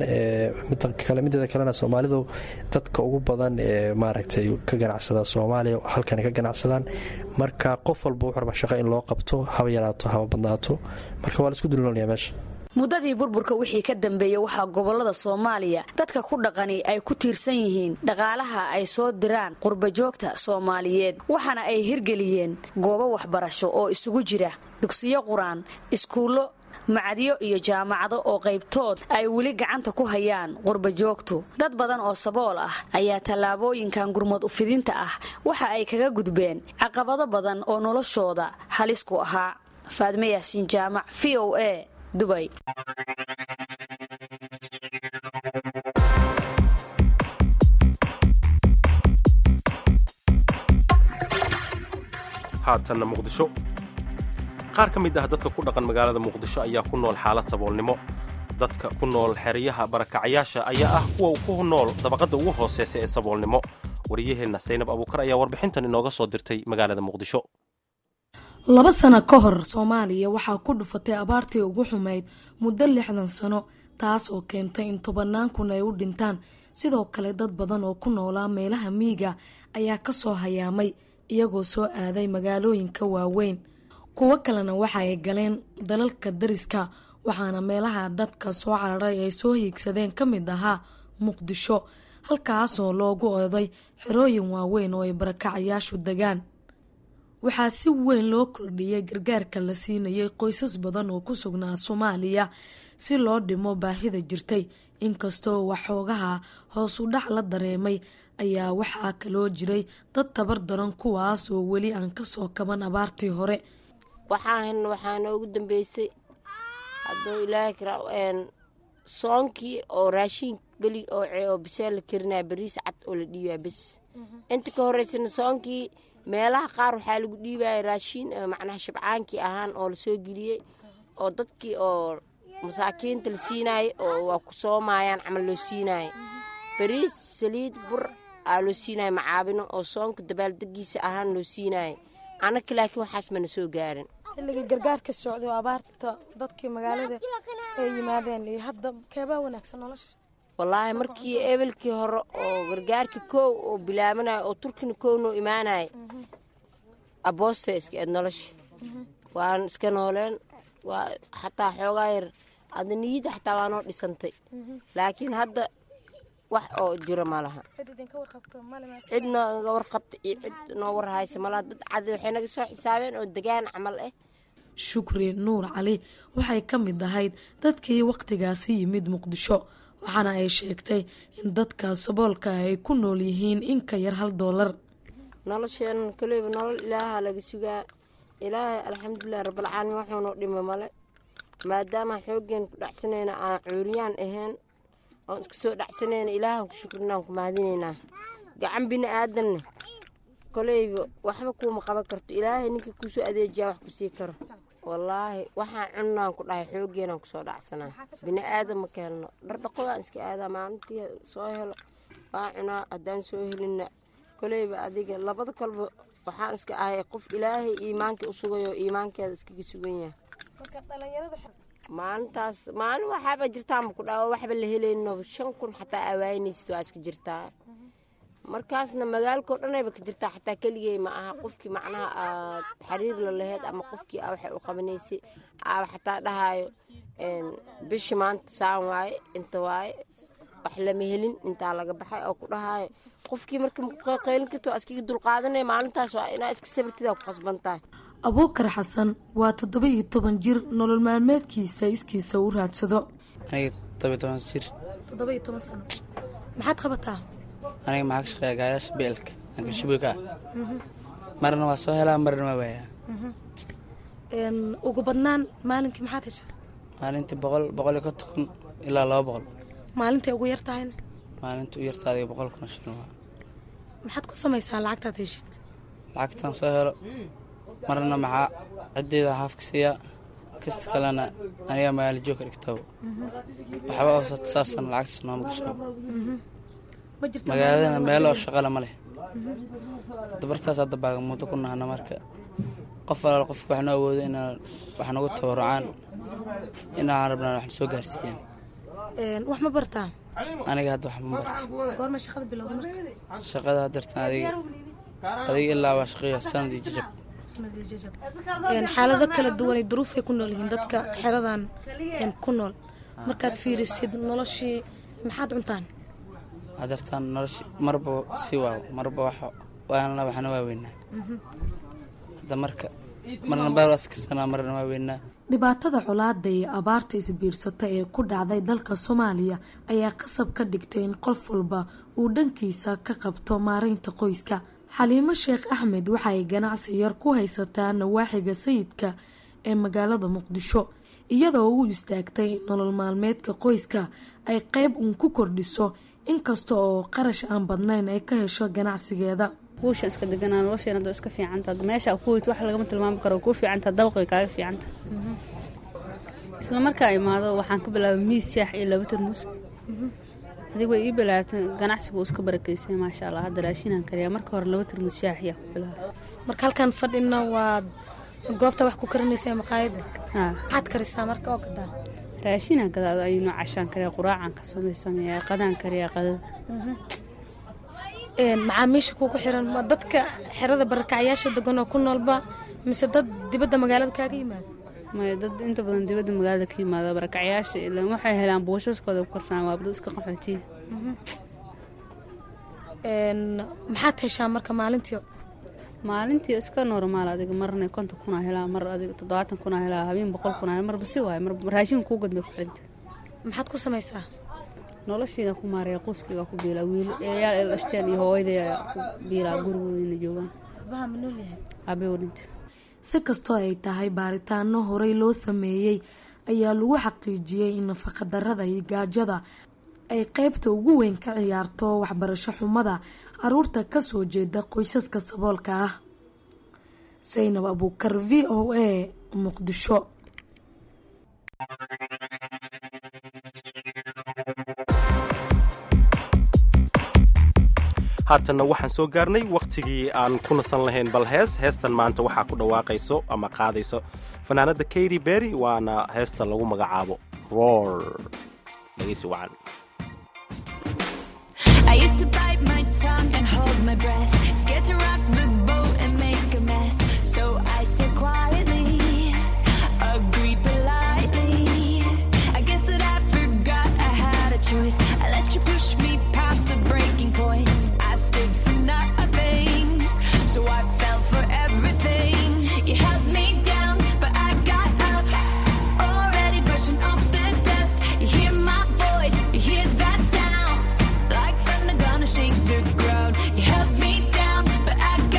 mideeda kalena soomaalidu dadka ugu badan ee maaragtay ka ganacsada soomaaliya halkani ka ganacsadaan marka qof walba wuxu raba shaqo in loo qabto haba yaraato haba badnaato marka waa la isku dulnoolaya meesha muddadii burburka wixii ka dambeeyey waxaa gobolada soomaaliya dadka ku dhaqani ay ku tiirsan yihiin dhaqaalaha ay soo diraan qurbajoogta soomaaliyeed waxaana ay hirgeliyeen goobo waxbarasho oo isugu jira dugsiyo qur-aan iskuullo macadyo iyo jaamacado oo qaybtood ay weli gacanta ku hayaan qurbajoogtu dad badan oo sabool ah ayaa tallaabooyinkan gurmad ufidinta ah waxa ay kaga gudbeen caqabado badan oo noloshooda halis ku ahaa faadme yaasiin jaamac v o a dubay haatanna muqdisho qaar ka mid ah dadka ku dhaqan magaalada muqdisho ayaa ku nool xaalad saboolnimo dadka ku nool xeryaha barakacayaasha ayaa ah kuwa ku nool dabaqadda ugu hooseysa ee saboolnimo wariyaheenna saynab abuukar ayaa warbixintan inooga soo dirtay magaalada muqdisho laba sano ka hor soomaaliya waxaa ku dhufatay abaartii ugu xumayd muddo lixdan sano taas oo keentay in tobannaan kun ay u dhintaan sidoo kale dad badan oo ku noolaa meelaha miyiga ayaa kasoo hayaamay iyagoo soo aaday magaalooyinka waaweyn kuwo kalena waxa ay galeen dalalka dariska waxaana meelaha dadka soo cararay ay soo hiigsadeen ka mid ahaa muqdisho halkaasoo loogu oday xerooyin waaweyn oo ay barakacayaashu degaan waxaa si weyn loo kordhiyey gargaarka la siinayay qoysas badan oo ku sugnaa soomaaliya si loo dhimo baahida jirtay inkastoo waxoogaha hoos u dhac la dareemay ayaa waxaa kaloo jiray dad tabar daran kuwaas oo weli aan kasoo kaban abaartii hore waxaan waxaa noogu dambeysay hadduu ilaahay kara soonkii oo raashin beli oo bisee la karinaya bariis cad oo la dhiibaya bes inta ka horeysana soonkii meelaha qaar waxaa lagu dhiibaya raashiin macnaha shabcaankii ahaan oo lasoo geliyey oo dadkii oo masaakiinta la siinaayay oo waa ku soomayaan camal loo siinaaya bariis saliid bur aa loo siinaya macaabino oo soonka dabaaldegiisa ahaan loo siinaya anaka laakiin waxaas mana soo gaarin xilligii gargaarka socday oo abaarta dadkii magaalada ay yimaadeen iyo hadda keebaa wanaagsan nolosha wallaahi markii ebelkii hore oo gargaarka koow oo bilaabanayo oo turkina koow noo imaanaya aboosta iska eed nolosha waan iska nooleen waa xataa xoogaa yar adda niyadda xataa waa noo dhisantay laakiin hadda wax oo jiro ma laha cid nooga warqabta iyo cid noo warhaysa malaha dad cadi waxay naga soo xisaabeen oo degaan camal ah shukri nuur cali waxay ka mid ahayd dadkii wakhtigaasi yimid muqdisho waxaana ay sheegtay in dadka saboolka ay ku nool yihiin in ka yar hal doolar nolosheenan kaleyba nolol ilaaha laga sugaa ilaahay alxamdulilah rabbalcaalamiin waxuunoo dhima male maadaama xooggeen ku dhacsanayna aan cuuriyaan ahayn oon iska soo dhacsanayna ilaahan ku shukrinaan ku mahadinaynaa gacan bini aadanna koleyba waxba kuuma qaban karto ilaahay ninka kusoo adeejiyaa wax ku sii karo wallaahi waxaan cunnaan ku dhahay xoogeenaan kusoo dhacsanaa bini aadan ma ka helno dhardhaqo waan iska aadaa maalintii soo helo waa cunaa haddaan soo helinna koleyba adiga labada kolba waxaan iska ahay qof ilaahay iimaankii u sugayo iimaankeeda iskaga sugan yahay maalintaas maalin waxaaba jirtaa ma ku dhawa waxba la helayno shan kun xataa awaanaysid waa iska jirtaa markaasna magaalkao dhanayba ka jirtaa xataa keligey ma aha qofkii macnaha aad xiriir la laheyd ama qofkii aa waxay u qabanaysay aaba xataa dhahaayo bishi maanta saan waaye inta waaye wax lama helin intaa laga baxay oo ku dhahaayo qofkii marka qaylin karta waa iskaga dulqaadanaya maalintaas waa inaa iska sabirtidaa ku qasban tahay abuukar xasan waa toddoba iyo toban jir nolol maalmeedkiisa iskiisa u raadsado aniga todoba toban jir toddoba iyo toban sano maxaad qabataa aniga maxaa ka shaqeeya gaayaasha beelka angashiboyka ah marna waa soo helaa marna waa waayaa ugu badnaan maalinkii maxaad heshaa maalintii boqol boqol iyo konton kun ilaa laba boqol maalintay ugu yar tahayna maalinta u yartaadiga boqol kun oo shilin waa maxaad ku samaysaa lacagtaad heshid lacagtan soo helo marna maxaa ciddeeda haafka siiyaa kasta kalena aniga magaalo joogka dhigtaba waxba hoosata saasana lacagtaas nooma gasho magaaladana meel oo shaqale ma leh dabartaas hadda baagamuudo ku nahana marka qof alaal qofka waxnu awoodo inaan wax nagu tabarucaan inaan rabnaan wax soo gaarsiiyaan wax ma bartaa aniga hadda wax ma barto goorma shaqada bilowda marka shaqada haddartan adiga adiga ilaa waa shaqeeya sanad iyo jajab xaalado kala duwanay duruufay ku nool yihiin dadka xeradan ku nool markaad fiirisid noloshii maxaad cuntaan haddartaan noloshi marba si waaw marba wax waana waxna waa weynaa hadda marka marna baarwaas karsanaa marna waa weynaa dhibaatada colaada iyo abaarta isbiirsata ee ku dhacday dalka soomaaliya ayaa qasab ka dhigtay in qof walba uu dhankiisa ka qabto maareynta qoyska xaliimo sheekh axmed waxa ay ganacsi yar ku haysataa nawaaxiga sayidka ee magaalada muqdisho iyadoo u istaagtay in nolol maalmeedka qoyska ay qeyb uun ku kordhiso inkasta oo qarash aan badnayn ay ka hesho ganacsigeeda guushan iska deganaa nolosheen hadoo iska fiicanta meesha ku weyt wax lagama tilmaami karo kuu fiicanta dabaqay kaaga fiicanta isla markaa imaado waxaan ka bilaabay miis shaax iyo laba tarmuus adig way ii bilaartay ganacsigu iska barakeysay maasha allah hadda raashinaan kariyaa marka hore laba tarmuus shaax yaa ku bilaabay marka halkan fadhina waad goobta wax ku karinaysaa maqaayada maxaad karisaa marka oo gadaa raashinaan gadaa ayuuna cashaan kariyaa quraacaan ka samaysameeyaa qadaan kariyaa qadada macaamiisha kugu xiran ma dadka xerada barakacyaasha degan oo ku noolba mise dad dibadda magaalada kaaga yimaada maya dad inta badan dibadda magaalada ka yimaada barakacyaasha ilan waxay helaan buushaskooda ku karsanaan waa dad iska qaxootiya maxaad heshaa marka maalintii maalintii iska normaal adiga marna konton kunaa helaa mar adiga toddobaatan kunaa helaa habeen boqol kunaa marba si waaye marba raashin kuu gadbay ku xiranta maxaad ku samaysaa noloshiida ku maaraya qoyskayga ku biilaa wiil eeyaal el dhashteen iyo hooyaday ku biilaa gurigoodina joogaan abaha ma nool yahay aabay wadhinta si kastoo ay tahay baaritaano horey loo sameeyey ayaa lagu xaqiijiyey in nafaqadarada iyo gaajada ay qeybta ugu weyn ka ciyaarto waxbarasho xumada caruurta kasoo jeeda qoysaska saboolka ah saynab abuukar v o a muqdisho haatanna waxaan soo gaarnay wakhtigii aan ku nasan lahayn bal hees heestan maanta waxaa ku dhawaaqayso ama qaadayso fanaanada kayri berry waana heesta lagu magacaabo roor dhegeysi wacan I used to bite my tongue and hold my breath, scared to rock the boat and make a mess. So I said quietly, agreed politely. I guess that I forgot I had a choice. I let you push me past the breaking point. I stood for nothing, so I fell for everything. You held me down, but I got up. Already brushing off the dust. You hear my voice, you hear that sound. Like thunder gonna shake the ground. You held me down, but I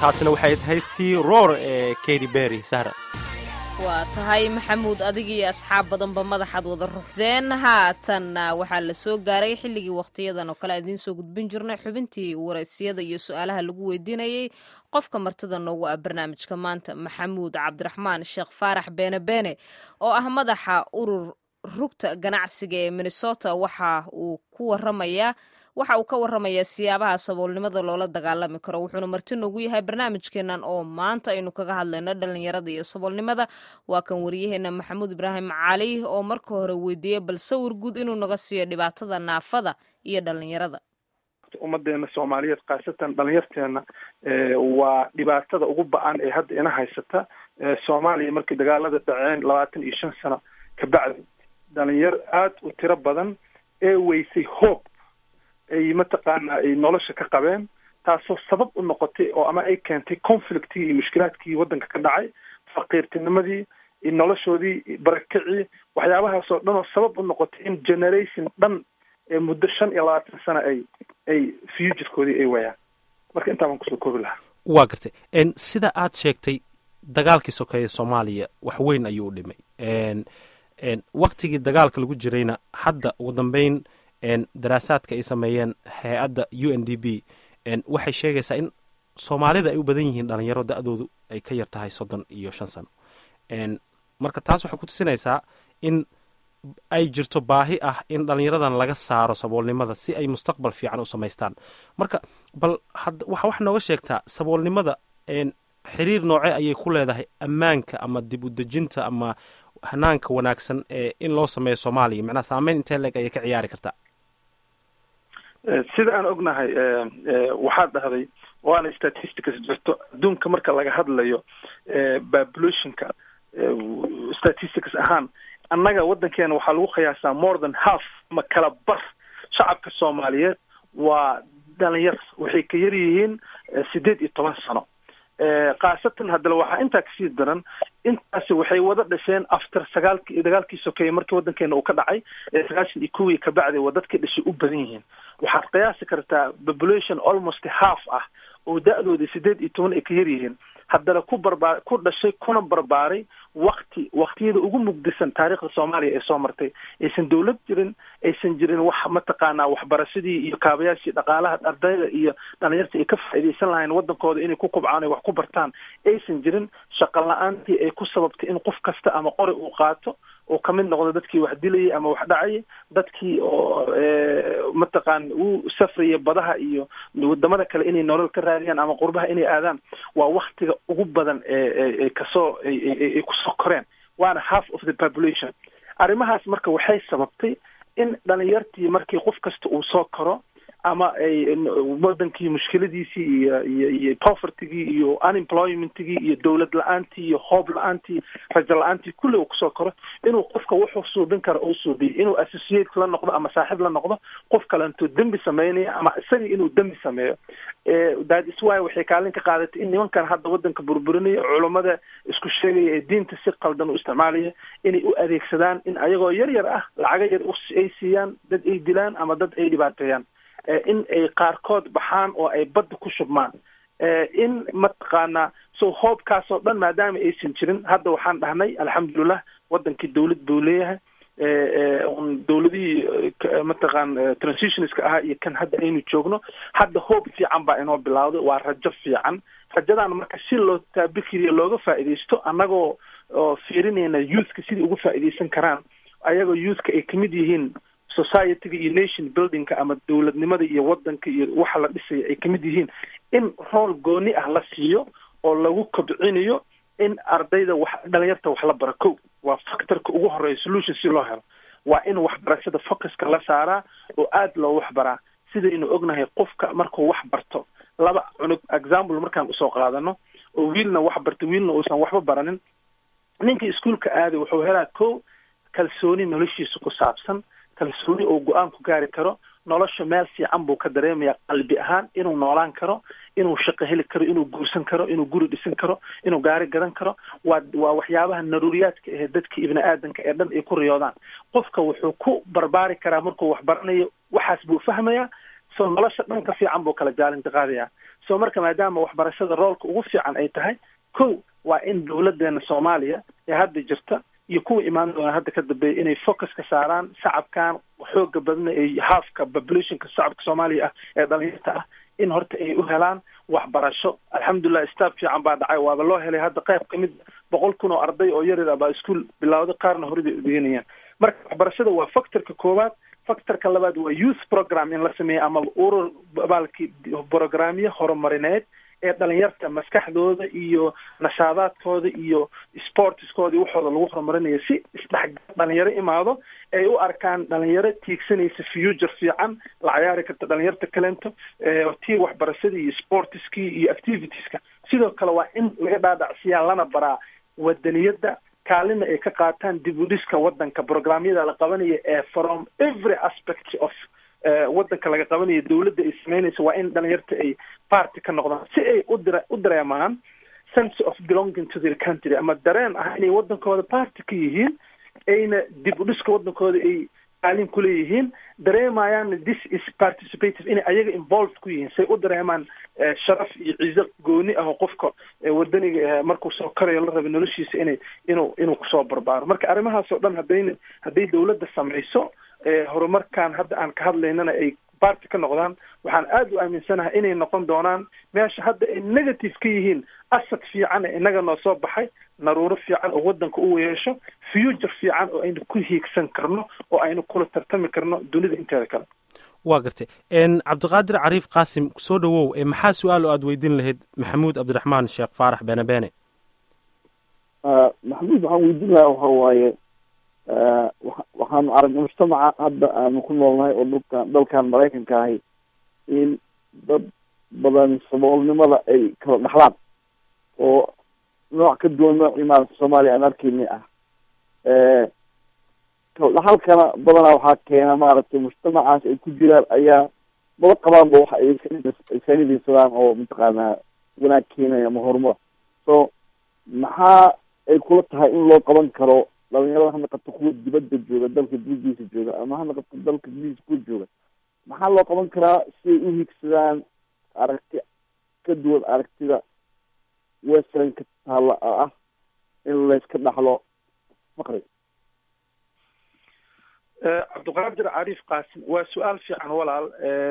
taasina waxay haystii roor ee katy berry sahra waa tahay maxamuud adigiiyo asxaab badanba madaxaad wada ruxdeen haatanna waxaa la soo gaaray xilligii wakhtiyadan oo kale idiin soo gudbin jirnay xubintii waraysiyada iyo su-aalaha lagu weydiinayey qofka martida noogu ah barnaamijka maanta maxamuud cabdiraxmaan sheekh faarax beene beene oo ah madaxa urur rugta ganacsiga ee minnesota waxa uu ku waramayaa waxa uu ka waramayaa siyaabaha saboolnimada loola dagaalami karo wuxuuna marti noogu yahay barnaamijkeenan oo maanta aynu kaga hadlayno dhalinyarada iyo saboolnimada waa kan wariyaheena maxamuud ibraahim cali oo marka hore weydiiyey bal sawir guud inuu naga siiyo dhibaatada naafada iyo dhalinyarada ummadeena soomaaliyeed khaasatan dhalinyarteena waa dhibaatada ugu ba-an ee hadda ina haysata soomaaliya markii dagaalada dhaceen labaatan iyo shan sano kabacdi dhalinyar aada u tiro badan ee weysay hoob ay mataqaana ay nolosha ka qabeen taasoo sabab u noqotay oo ama ay keentay conflictii iyo mushkilaadkii waddanka ka dhacay faqiirtinimadii iyo noloshoodii barakicii waxyaabahaas oo dhan oo sabab u noqotay in generation dhan ee muddo shan iyo labaatan sano ay ay futurekoodii ay wayaan marka intaa baan kusoo koobi lahaa waa gartay sida aad sheegtay dagaalkii sokeeye soomaaliya wax weyn ayuu u dhimay waktigii dagaalka lagu jirayna hadda ugu dambeyn daraasaadka ay sameeyeen hay-adda u n d b waxay sheegaysaa in soomaalida ay u badan yihiin dhalinyaro da-doodu ay ka yar tahay soddon iyo shan sano marka taas waxay ku tusinaysaa in ay jirto baahi ah in dhalinyaradan laga saaro saboolnimada si ay mustaqbal fiican u samaystaan marka bal waxa wax nooga sheegtaa saboolnimada xiriir nooce ayay ku leedahay ammaanka ama dib u dejinta ama hanaanka wanaagsan ee in loo sameeyo soomaaliya macnaha saameyn intee leeg ayay ka ciyaari kartaa sida aan ognahay waxaad dhahday waana statistics jirto adduunka marka laga hadlayo populationka statistics ahaan annaga waddankeena waxaa lagu qiyaasaa more than half ama kala bar shacabka soomaaliyeed waa dhalinyar waxay ka yar yihiin sideed iyo toban sano khaasatan haddana waxaa intaa kasii daran intaasi waxay wada dhasheen after sagaalki dagaalkii sokeeye markii waddankeena uu ka dhacay sagaashan iyo kuwii kabacdi waa dadkii dhashay u badan yihiin waxaad qiyaasi kartaa population almost half ah oo da-dooda sideed iyo toban ay ka yar yihiin haddana ku barbaar ku dhashay kuna barbaaray wakti waktiyada ugu mugdisan taariikhda soomaaliya ee soo martay aysan dawlad jirin aysan jirin wax mataqaanaa waxbarashadii iyo kaabayaashii dhaqaalaha ardayda iyo dhalinyarta ay ka faa'iidaysan lahayn waddankooda inay ku kubcaan ay wax ku bartaan aysan jirin shaqo la-aantii ay ku sababtay in qof kasta ama qori uu qaato oo kamid noqdo dadkii wax dilayay ama wax dhacayay dadkii oo mataqaan u safraya badaha iyo wadamada kale inay nolol ka raadiyaan ama qurbaha inay aadaan waa waktiga ugu badan ee kasoo ay kusoo koreen waana half of the population arrimahaas marka waxay sababtay in dhalinyartii markii qof kasta uu soo koro ama ay wadankii mushkiladiisii iyo iyo iyo povertygii iyo unemploymentigii iyo dowlad la-aantii iyo hoob la-aantii rajo la-aantii kulli uu kusoo koro inuu qofka wuxuu suubin karo uu suubiyo inuu associate la noqdo ama saaxiib la noqdo qof kale intuu dembi sameynaya ama isagii inuu dembi sameeyo that is why waxay kaalin ka qaadatay in nimankan hadda wadanka burburinaya culummada isku sheegaya ee diinta si qaldan u isticmaalaya inay u adeegsadaan in ayagoo yar yar ah lacaga yar ay siiyaan dad ay dilaan ama dad ay dhibaateeyaan in ay qaarkood baxaan oo ay badda ku shubmaan in mataqaanaa so hoobkaasoo dhan maadaama aysan jirin hadda waxaan dhahnay alxamdulilah wadankii dawlad buu leeyahay dawladihii mataqaan transitionska ahaa iyo kan hadda aynu joogno hadda hoob fiican baa inoo bilawday waa rajo fiican rajadan marka si loo taabikiriyo looga faa'iidaysto annagoo oo fiirinayna youthka sidai uga faa'iidaysan karaan ayagoo youthka ay kamid yihiin societyga iyo nation buildingka ama dowladnimada iyo wadanka iyo waxa la dhisaya ay kamid yihiin in rool gooni ah la siiyo oo lagu kobcinayo in ardayda wax dhalinyarta wax la bara ko waa factorka ugu horeeya solution si loo helo waa in waxbarashada focuska la saaraa oo aada loo waxbaraa sidaynu ognahay qofka markuu wax barto laba cunug example markaan usoo qaadano oo wiilna wax barta wiilna uusan waxba baranin ninka iskuolka aaday wuxuu helaa ko kalsooni noloshiisa ku saabsan kalsooni oo go-aan ku gaari karo nolosha meel fiican buu ka dareemaya qalbi ahaan inuu noolaan karo inuu shaqo heli karo inuu guursan karo inuu guri dhisan karo inuu gaari gadan karo waa waa waxyaabaha naruuriyaadka ahe dadka ibni aadanka ee dhan ay ku riyoodaan qofka wuxuu ku barbaari karaa markuu wax baranayo waxaas buu fahmayaa so nolosha dhanka fiican buu kala jaalinta qaadaya so marka maadaama waxbarashada roolka ugu fiican ay tahay kow waa in dowladeena soomaaliya ee hadda jirta iyo kuwa imaan doona hadda ka dambeeya inay focuska saaraan shacabkan xooga badna ee halfka populationka shacabka soomaaliya ah ee dhalinyarta ah in horta ay u helaan waxbarasho alxamdulilah staff fiican baa dhacay waaba loo helay hadda qayb ka mid boqol kun oo arday oo yaryar ah baa iskuol bilowday qaarna hore bay udeganayaan marka waxbarashada waa factorka koowaad factorka labaad waa youth program in la sameeyo ama urur baalki programyo horumarineed ee dhalinyarta maskaxdooda iyo nashaadaadkooda iyo sportskooda iyo waxooda lagu horumarinayo si isdhexgal dhalinyaro imaado ay u arkaan dhalinyaro tiigsanaysa future fiican la cayaari karta dhalinyarta kalento tii waxbarashadii iyo sportskii iyo activitieska sidoo kale waa in laga dhaadhacsiyaa lana baraa wadaniyadda kaalina ay ka qaataan dib u dhiska wadanka programyada la qabanaya ee from every aspect of wadanka laga qabanayo dowladda ay sameynaysa waa in dhalinyarta ay party ka noqdaan si ay udire u dareemaan sense of belonging to their country ama dareen ah inay wadankooda party ka yihiin ayna dib u dhiska wadankooda ay kaalin kuleeyihiin dareemayaan this is participative inay ayaga involved ku yihiin say u dareemaan sharaf iyo ciiso gooni ah oo qofka wadaniga markuu soo karayo la raba noloshiisa inay inuu inuu kusoo barbaaro marka arrimahaas oo dhan hadayna hadday dowladda samayso horumarkan hadda aan ka hadlaynana ay party ka noqdaan waxaan aada u aaminsanahay inay noqon doonaan meesha hadda ay negative ka yihiin asad fiican ee inaga noo soo baxay naruuro fiican oo wadanka u yeesho future fiican oo aynu ku hiigsan karno oo aynu kula tartami karno dunida inteeda kale waa gartay cabdiqaadir cariif qaasim soo dhowow maxaa su-aal oo aada weydiin lahayd maxamuud cabdiraxmaan sheekh faarax beene beene maxamuud waxaan weydiin lahaa waxa waaye waxaanu aragnay mujtamaca hadda aanu ku noolnahay oo dhulkan dalkan maraykanka ahi in dad badan saboolnimada ay kala dhaxlaan oo nooc ka duwan noocii maarata soomaaliya aan arkeyni ah kala dhaxalkana badanaa waxaa keena maaragtay mujtamacaas ay ku jiraan ayaa maba qabaanba waxa ay sanidaysadaan oo mataqaanaa wanaag keenaya ama horumar so maxaa ay kula tahay in loo qaban karo dhalinyarada ha naqato kuwa dibadda jooga dalka dibadiisa jooga ama ha naqato dalka dibadiisa kuwa jooga maxaa loo qaban karaa si ay u higsadaan aragti ka duwan aragtida westernka taalla ah in layska dhaxlo faqri cabdiqaadir cariif qaasim waa su-aal fiican walaal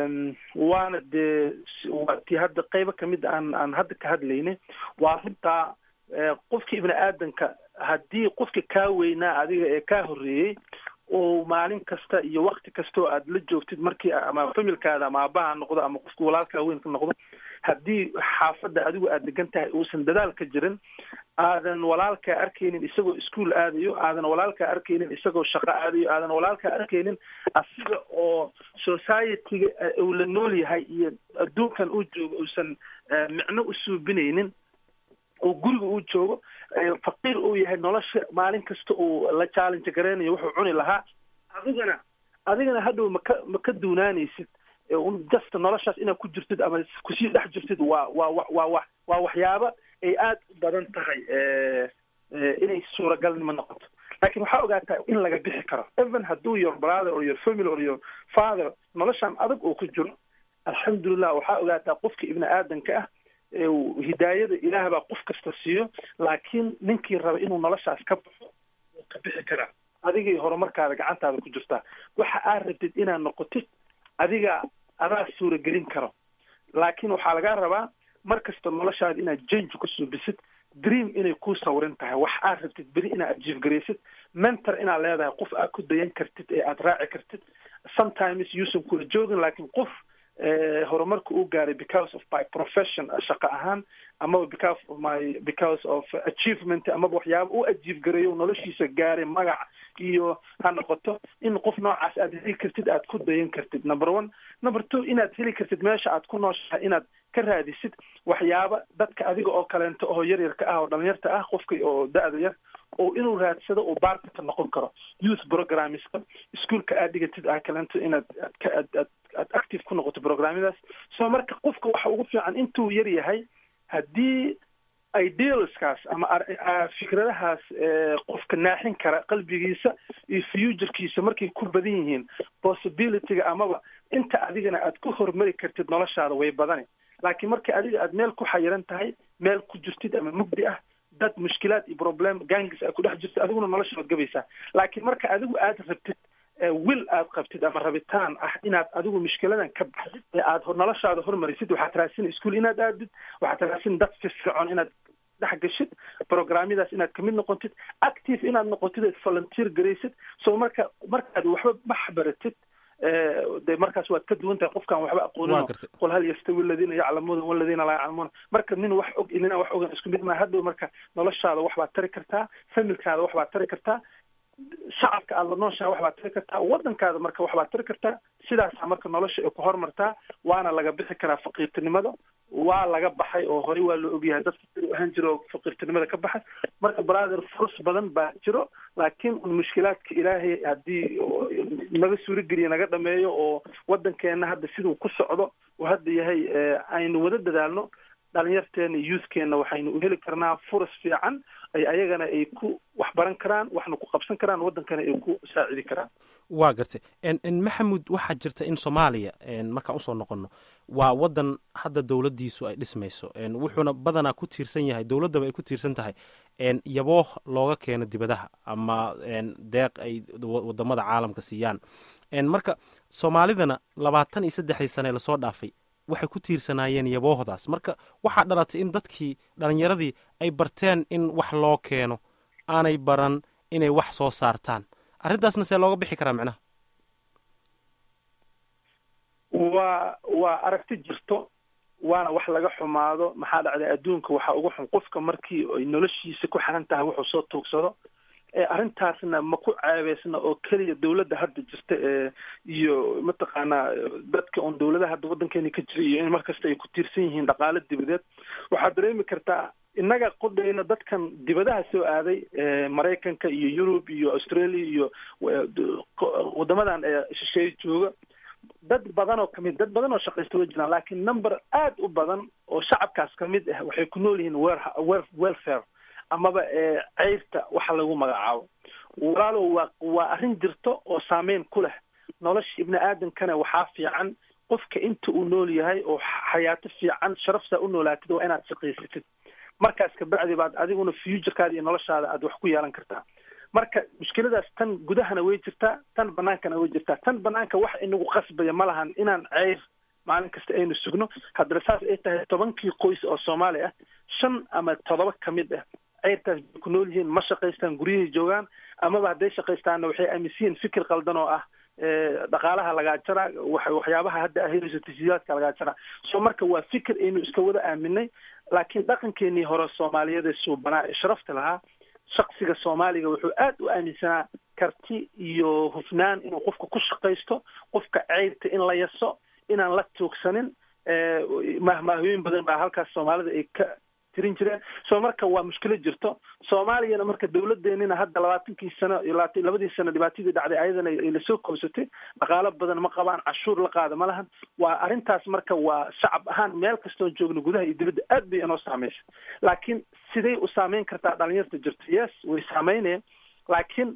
waana dee waa tii hadda qeybo kamid aan aan hadda ka hadlayna waa runtaa qofka ibni aadanka haddii qofka kaa weynaa adiga ee kaa horreeyey oo maalin kasta iyo wakti kastoo aad la joogtid markii ama familkaada ama aabaha noqdo ama qofka walaalkaa weyn ka noqdo haddii xaafadda adigu aad degan tahay uusan dadaal ka jirin aadan walaalkaa arkaynin isagoo ischool aadayo aadan walaalkaa arkaynin isagoo shaqo aadayo aadan walaalkaa arkaynin asiga oo society-ga uu la nool yahay iyo adduunkan uu joogo uusan micno u suubinaynin oo guriga uu joogo faqiir uu yahay nolosha maalin kasta uu la challenge gareynayo wuxuu cuni lahaa adigana adigana hadhow maka ma ka duunaanaysid just noloshaas inaad ku jirtid ama kusii dhex jirtid waa waa wa waa wa waa waxyaaba ay aada u badan tahay inay suuragalnimo noqoto laakiin waxaa ogaataa in laga bixi karo even hadduu your brother or your family or your father noloshan adag uu ku jiro alxamdulilah waxaa ogaataa qofka ibni aadanka ah hidaayada ilaah baa qof kasta siiyo laakiin ninkii raba inuu noloshaas ka baxo wuu ka bixi karaa adigay horumarkaada gacantaada ku jirtaa waxa aad rabtid inaad noqotid adiga adaa suuragelin karo laakiin waxaa lagaa rabaa mar kasta noloshaada inaad jange ku suubisid dream inay kuu sawirin tahay wax aad rabtid beri inaad ajiifgaraysid mentor inaad leedahay qof aad ku dayan kartid ee aad raaci kartid sometimes yuusan kula joogin laakiin qof horumarka uu gaaray because of my profession shaqo ahaan amaba because of my because of achievement amaba waxyaaba u ajiif gareeyo noloshiisa gaaray magac iyo ha noqoto in qof noocaas aad heli kartid aad ku dayan kartid number one number two inaad heli kartid meesha aad ku nooshahay inaad ka raadisid waxyaaba dadka adiga oo kaleento oo yaryarka ah oo dhalinyarta ah qofka oo da-da yar oo inuu raadsado oo baartika noqon karo youth programmeska ischoolka aad dhigatid ah kaleento inaad aad ka aad aad aad active ku noqoto programyadaas so marka qofka waxa ugu fiican intuu yar yahay haddii idealskaas ama fikradahaas qofka naaxin kara qalbigiisa iyo futurkiisa markay ku badan yihiin possibilityga amaba inta adigana aad ku horumari kartid noloshaada way badani laakiin marka adiga aad meel ku xayiran tahay meel ku jirtid ama mugdi ah dad mushkilaad iyo problem gangis aad ku dhex jirto adiguna nolosha waad gabaysaa laakiin marka adigu aad rabtid wil aad qabtid ama rabitaan ah inaad adigu mushkiladan ka baxdid ee aad noloshaada hormarisid waxaad raadsin iskuol inaad aadid waxaad raadsin dad firfircoon inaad dhex gashid programyadaas inaad kamid noqotid active inaad noqotid eed volunteer garaysid so marka markaad waxba bax baratid de markaas waad ka duwan tahay qofkaan waxba aqoonin qul hal yastawi aladiina yaclamuuna waladiina laa yaclamuuna marka nin wax og inina wax ogan isku mid maa hadhow marka noloshaada wax baad tari kartaa familkaada wax baad tari kartaa shacabka aada la nooshaha wax baad tari kartaa waddankaada marka wax baad tari kartaa sidaasaa marka nolosha ay ku horumartaa waana laga bixi karaa faqiirtinimada waa laga baxay oo horey waa loo ogyahay dadka siduu ahaan jiro oo faqiirtinimada ka baxay marka brother furus badan baa jiro laakiin un mushkilaadka ilaahay haddii naga suurigeliya naga dhameeyo oo waddankeena hadda siduu ku socdo oo hadda yahay aynu wada dadaalno dhalinyarteena youthkeena waxaynu u heli karnaa furas fiican ay ayagana ay ku wax baran karaan waxna ku qabsan karaan waddankana ay ku saacidi karaan waa gartay maxamuud waxaa jirta in soomaaliya markaan usoo noqono waa waddan hadda dowladdiisu ay dhismayso wuxuuna badanaa ku tiirsan yahay dowladdaba ay ku tiirsan tahay yabooh looga keeno dibadaha ama deeq ay wadamada caalamka siiyaan marka soomaalidana labaatan iyo saddexdii sane lasoo dhaafay waxay ku tiirsanaayeen yaboohdaas marka waxaa dhalatay in dadkii dhalinyaradii ay barteen in wax loo keeno aanay baran inay wax soo saartaan arrintaasna see looga bixi karaa micnaha waa waa aragti jirto waana wax laga xumaado maxaa dhacday adduunka waxaa uga xun qofka markii ay noloshiisa ku xiran tahay wuxuu soo tuugsado arrintaasna ma ku ceebeysna oo keliya dowladda hadda jirta ee iyo mataqaanaa dadka oon dowladaha hadda waddankeena ka jira iyo in markasta ay ku tiirsan yihiin dhaqaalo dibadeed waxaad dareemi kartaa innaga qodhayna dadkan dibadaha soo aaday maraykanka iyo yurub iyo australia iyo waddamadan ee shisheeye jooga dad badan oo kamid dad badan oo shaqaysta way jiraan laakiin number aad u badan oo shacabkaas kamid ah waxay ku nool yihiin wer welfare amaba ceyrta waxa lagu magacaabo walaalow waa waa arrin jirto oo saameyn ku leh nolosha ibni aadamkana waxaa fiican qofka inta uu nool yahay oo xayaato fiican sharaftaa u noolaatid waa inaad shaqaysatid markaas kabacdi baad adiguna futurekaada iyo noloshaada aad wax ku yeelan kartaa marka mushkiladaas tan gudahana way jirtaa tan banaankana way jirtaa tan banaanka wax inagu qasbaya ma lahan inaan ceyr maalin kasta aynu sugno haddana saas ay tahay tobankii qoys oo soomaali ah shan ama todoba kamid ah ceyrtaas bay ku nool yihiin ma shaqaystaan guryahay joogaan amaba hadday shaqaystaanna waxay aaminsan yihiin fikir qaldan oo ah dhaqaalaha lagaa jaraa waxyaabaha hadda ahayso tashiilaadka lagaa jaraa so marka waa fikir aynu iska wada aaminay laakiin dhaqankeenii hore soomaaliyeed ee suubanaa ee sharafta lahaa shaksiga soomaaliga wuxuu aad u aaminsanaa karti iyo hufnaan inuu qofka ku shaqaysto qofka ceyrta in la yaso inaan la tuugsanin mahmaahooyin badan baa halkaas soomaalida ay ka tirin jireen so marka waa mushkilo jirto soomaaliyana marka dawladeenina hadda labaatankii sano labadii sano dhibaatadii dhacday ayadana ay lasoo koobsatay dhaqaalo badan ma qabaan cashuur la qaada ma lahan waa arrintaas marka waa shacab ahaan meel kastoon joogno gudaha iyo dibadda aad bay inoo saameysay laakiin siday u saameyn kartaa dhalinyarta jirto yes way saameynayeen laakiin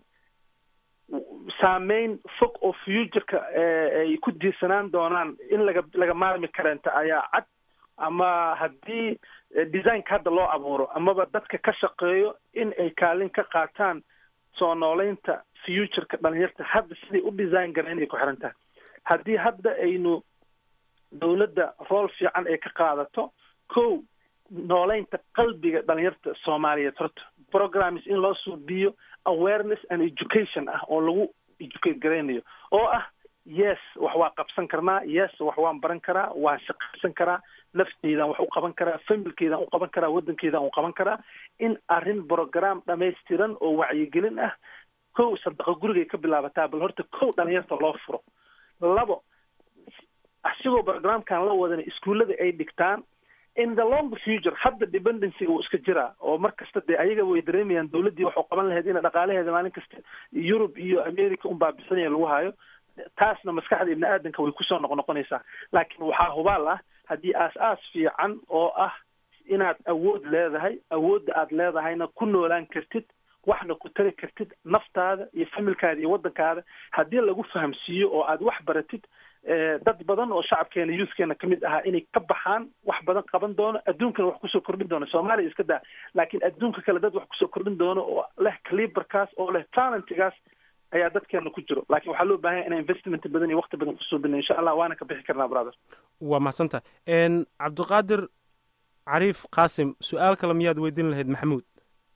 saameyn fog oo futureka ay ku diirsanaan doonaan in laga laga maarmi kareenta ayaa cad ama haddii designka hadda loo abuuro amaba dadka ka shaqeeyo in ay kaalin ka qaataan soo nooleynta futureka dhalinyarta hadda siday u design gareen ay ku xiran tahay haddii hadda aynu dawladda rool fiican ay ka qaadato ko nooleynta qalbiga dhalinyarta soomaaliyeed horta programs in loo suubiyo awareness and education ah oo lagu educate garaynayo oo ah yes wax waa qabsan karnaa yes wax waan baran karaa waan shaqaysan karaa nafteydaan wax u qaban karaa familkeydaan u qaban karaa waddankeydaan u qaban karaa in arrin program dhamaystiran oo wacyigelin ah kow sadaqa gurigay ka bilaabataa bal horta kow dhalinyarta loo furo labo asigoo programkan la wadana iskuullada ay dhigtaan in the long future hadda dependencyga wuu iska jiraa oo mar kasta dee ayaga way dareemayaan dawladdii waxu qaban lahayd ina dhaqaalaheeda maalin kasta yurub iyo america unbaa bixinaya lagu hayo taasna maskaxda ibni aadanka way kusoo noqnoqonaysaa laakiin waxaa hubaal ah haddii aas-aas fiican oo ah inaad awood leedahay awoodda aad leedahayna ku noolaan kartid waxna ku tari kartid naftaada iyo familkaada iyo waddankaada haddii lagu fahamsiiyo oo aad wax baratid dad badan oo shacabkeena youthkeena kamid ahaa inay ka baxaan wax badan qaban doono adduunkana wax kusoo kordhin doono soomaaliya iska daa laakiin adduunka kale dad wax kusoo kordhin doono oo leh caliberkaas oo leh talentigaas ayaa dadkeena ku jiro laakiin waxaa loo baahan yahay inaan investment badan iyo waqti badan kusoo bina insha allah waana ka bixi karnaa brother waa mahadsantaha cabdiqaadir cariif qaasim su-aal kale miyaad weydiin lahayd maxamuud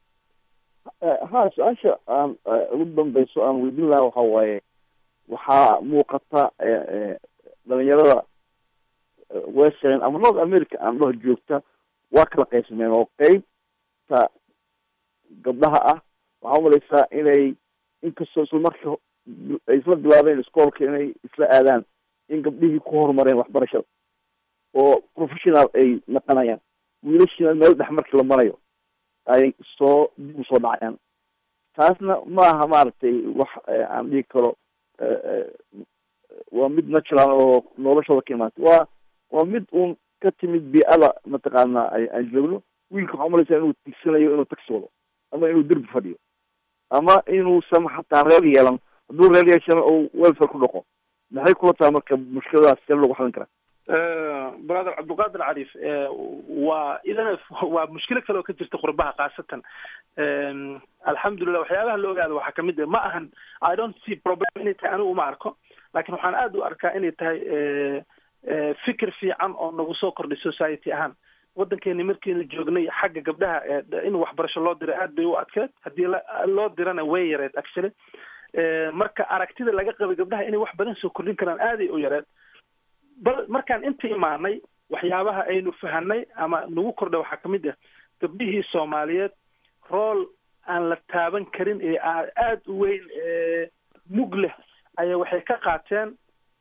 ha su-aasha aan ugu dambeyso aan weydiin lahaa waxa waaye waxaa muuqata dhalinyarada western ama north america aan dhaho joogta waa kala qaybsameen oo qeybta gabdhaha ah waxaa umalaysaa inay inkastoo isla marka ay isla bilaabeen iskoolka inay isla aadaan in gabdhihii ku horumareen waxbarashada oo professional ay naqanayaan wiilashina meel dhex markii la marayo ay soo dib usoo dhacayaan taasna maaha maaragtay wax aan dhigi karo waa mid natural oo noloshooda ka imaatay waa waa mid uun ka timid bii-ada mataqaana aan joogno wiilka waxaa umalaysaa inuu tigsanayo inuu taxi wado ama inuu derbi fadhiyo ama inuusan xataa reer yeelan hadduu reer yeeshana uu welfare ku dhaqo maxay kula tahay marka mushkiladaas see lagu xalin karaa brother cabdiqaadir cariif waa idana waa mushkilo kale oo ka jirta qurbaha khaasatan alxamdulilah waxyaabaha la ogaada waxaa kamid ah ma ahan i don't see problem inay tahay anigu uma arko laakiin waxaan aada u arkaa inay tahay fikir fiican oo nagu soo kordhay society ahaan waddankeeni markiinu joognay xagga gabdhaha in waxbarasho loo diray aad bay u adkeed haddii loo dirana way yareed actually marka aragtida laga qabay gabdhaha inay wax badan soo kordhin karaan aaday u yareed bal markaan inta imaanay waxyaabaha aynu fahanay ama nagu kordha waxaa kamid ah gabdhihii soomaaliyeed rool aan la taaban karin ee aada u weyn mug leh ayaa waxay ka qaateen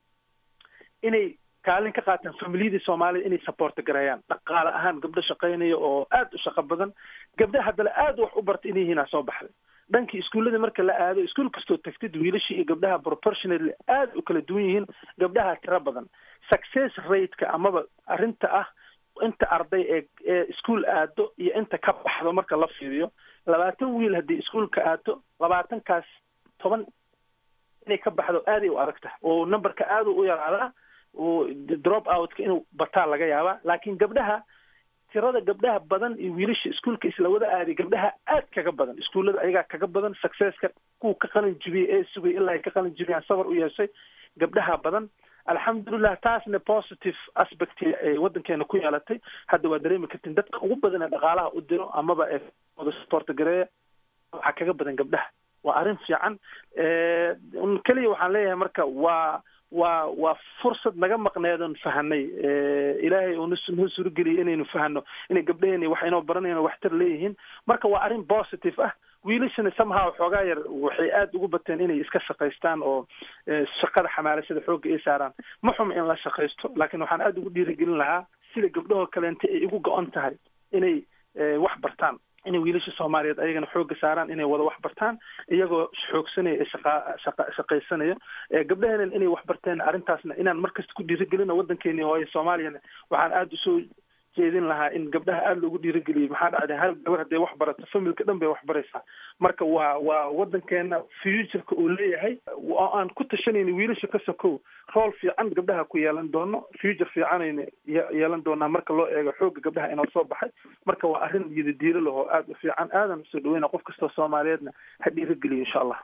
inay kaalin ka qaataan familiyadii soomaalida inay supporta gareeyaan dhaqaale ahaan gabdho shaqaynaya oo aada u shaqo badan gabdha haddana aada wax u barta inay yihiin aa soo baxday dhankii iskuullada marka la aado iskuul kastoo tagtid wiilashii iyo gabdhaha proportionally aada u kala duwan yihiin gabdhaha tiro badan success rateka amaba arrinta ah inta arday ee ee iskuol aado iyo inta ka baxdo marka la fiiriyo labaatan wiil haddii iskuolka aado labaatankaas toban inay ka baxdo aaday u adag tahay oo numberka aada u yaraadaa oo drop outka inuu bataa laga yaabaa laakiin gabdhaha tirada gabdhaha badan iyo wiilasha iskuolka isla wada aaday gabdhaha aad kaga badan iskuullada ayagaa kaga badan successka kuwa ka qalin jibiyey ee sugay ilaa ay ka qalin jibiyaan sabar u yeeshay gabdhaha badan alxamdulilah taasna positive aspect ay waddankeena ku yeelatay hadda waa dareemi kartin dadka ugu badan ee dhaqaalaha u diro amaba ee wada support gareeya waxaa kaga badan gabdhaha waa arrin fiican keliya waxaan leeyahay marka waa waa waa fursad naga maqneedon fahanay ilaahay uu noo suurageliyay inaynu fahano inay gabdhaheeni wax inoo baranayno waxtar leeyihiin marka waa arrin positive ah wiilashana somehow xoogaa yar waxay aada ugu bateen inay iska shaqaystaan oo shaqada xamaalashada xoogga ay saaraan ma xum in la shaqaysto laakiin waxaan aada ugu dhiirigelin lahaa sida gabdhahoo kaleente ay igu go-on tahay inay wax bartaan inay wiilasha soomaaliyeed ayagana xoogga saaraan inay wada wax bartaan iyagoo xoogsanaya ee shaqa shaqa shaqaysanaya gabdhaheenan inay wax barteen arrintaasna inaan markasta ku dhiirigelino waddankeeni hooye soomaaliyana waxaan aada usoo jeedin lahaa in gabdhaha aada loogu dhiirigeliyo maxaa dhacday hal gabar hadday wax barato familka dhan bay wax baraysaa marka waa waa waddankeena futureka uu leeyahay oo aan ku tashanayna wiilasha ka sokow rool fiican gabdhaha ku yeelan doono future fiicanayna yeelan doonaa marka loo eego xoogga gabdhaha inoo soo baxay marka waa arrin yidadiilo lahoo aada u fiican aadan usoo dhaweyna qof kastoo soomaaliyeedna ha dhiirigeliyo insha allah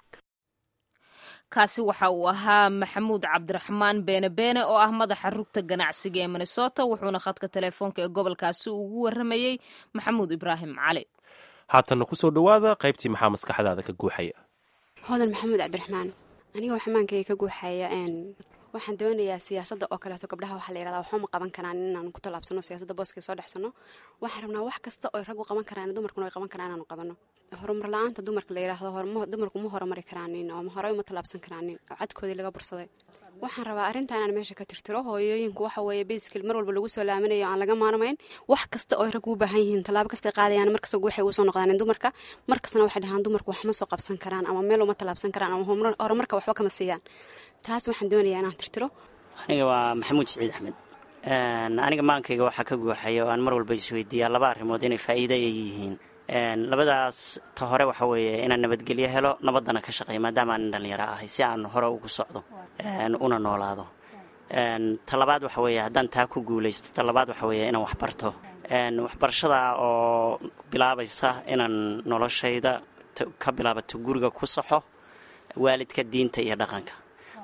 kaasi waxa uu ahaa maxamuud cabdiraxmaan beene beene oo ah madaxa rugta ganacsiga ee minnesota wuxuuna khadka teleefoonka ee gobolkaasi ugu waramayey maxamuud ibraahim cali haatanna kusoo dhowaada qaybtii maxaa maskaxdaada ka guuxaya hodan maxamuud cabdiraxmaan aniga xamaankayga ka guuxaya waxaan doonayaa siyaasadda oo kaleeto gabdhaha waxaa la yirahdaa waxuma qaban karaan inaan ku tallaabsano siyaasadda booska soo dhexsano waxaan rabnaa wax kasta oo raggu qaban karaan dumarkuna ay qaban karaan inaanu qabano horumar la-aanta dumarka la yiraahdo dumarku ma horumari karaanin oo horey uma tallaabsan karaanin oo cadkoodii laga bursaday waxaan rabaa arrinta inaan meesha ka tirtiro hooyooyinku waxa weeye basically mar walba lagu soo laaminayo aan laga maarmayn wax kasta oo raggu u baahan yihiin tallaabo kastay qaadayaan markasta waxay ugu soo noqdaan dumarka markastana waxay dhahaan dumarku wax ma soo qabsan karaan ama meel uma tallaabsan karaan ama horumarka waxba kama siiyaan taas waxaan doonayaa inaan tirtiro aniga waa maxamuud siciid axmed aniga maankayga waxaa ka guuxaya oo aan mar walba isweydiiyaa laba arrimood inay faa'iida ay yihiin labadaas ta hore waxa weeye inaan nabadgelyo helo nabaddana ka shaqeeya maadaama aan dhalinyaro ahay si aan hore ugu socdo una noolaado ta labaad waxa weeye haddaan taa ku guulaysto ta labaad waxa weeye inaan waxbarto waxbarashada oo bilaabaysa inaan noloshayda ka bilaabato guriga ku saxo waalidka diinta iyo dhaqanka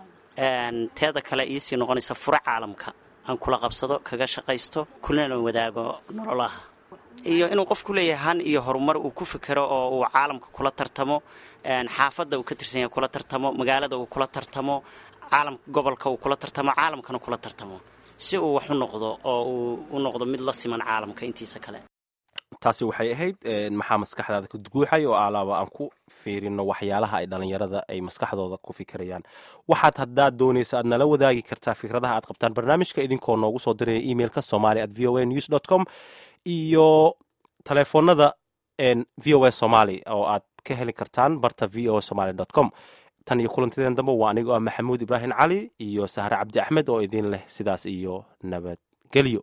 teeda kale iisii noqonaysa furo caalamka aan kula qabsado kaga shaqaysto kulana wadaago nololaha iyo inuu qofku leeyahay han iyo horumar uu ku fikero oo uu caalamka kula tartamo xaafadda uu ka tirsan yahay kula tartamo magaalada uu kula tartamo caalamka gobolka uu kula tartamo caalamkana kula tartamo si uu wax u noqdo oo uu u noqdo mid la siman caalamka intiisa kale taasi waxay ahayd maxaa maskaxdaada ka guuxay oo alaaba aan ku fiirino waxyaalaha ay dhalinyarada ay maskaxdooda ku fikirayaan waxaad haddaad doonaysa aad nala wadaagi kartaa fikradaha aad qabtaan barnaamijka idinkoo noogu soo diraya emailka somali at v o a news dot com iyo taleefoonada v o a somaly oo aad ka heli kartaan barta v o a somaly dot com tan iyo kulantideen dambe waa anigoo ah maxamuud ibraahim cali iyo sahre cabdi axmed oo idin leh sidaas iyo nabadgelyo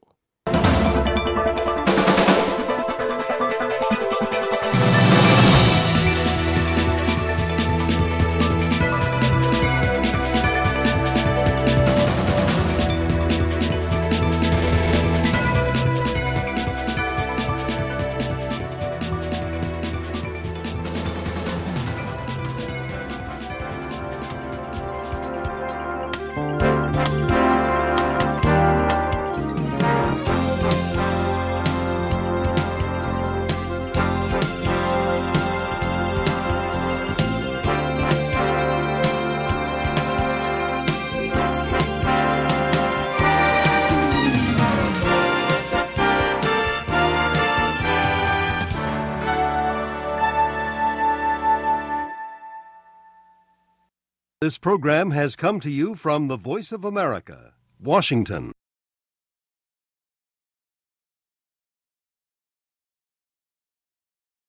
This program has come to you from the Voice of America, Washington.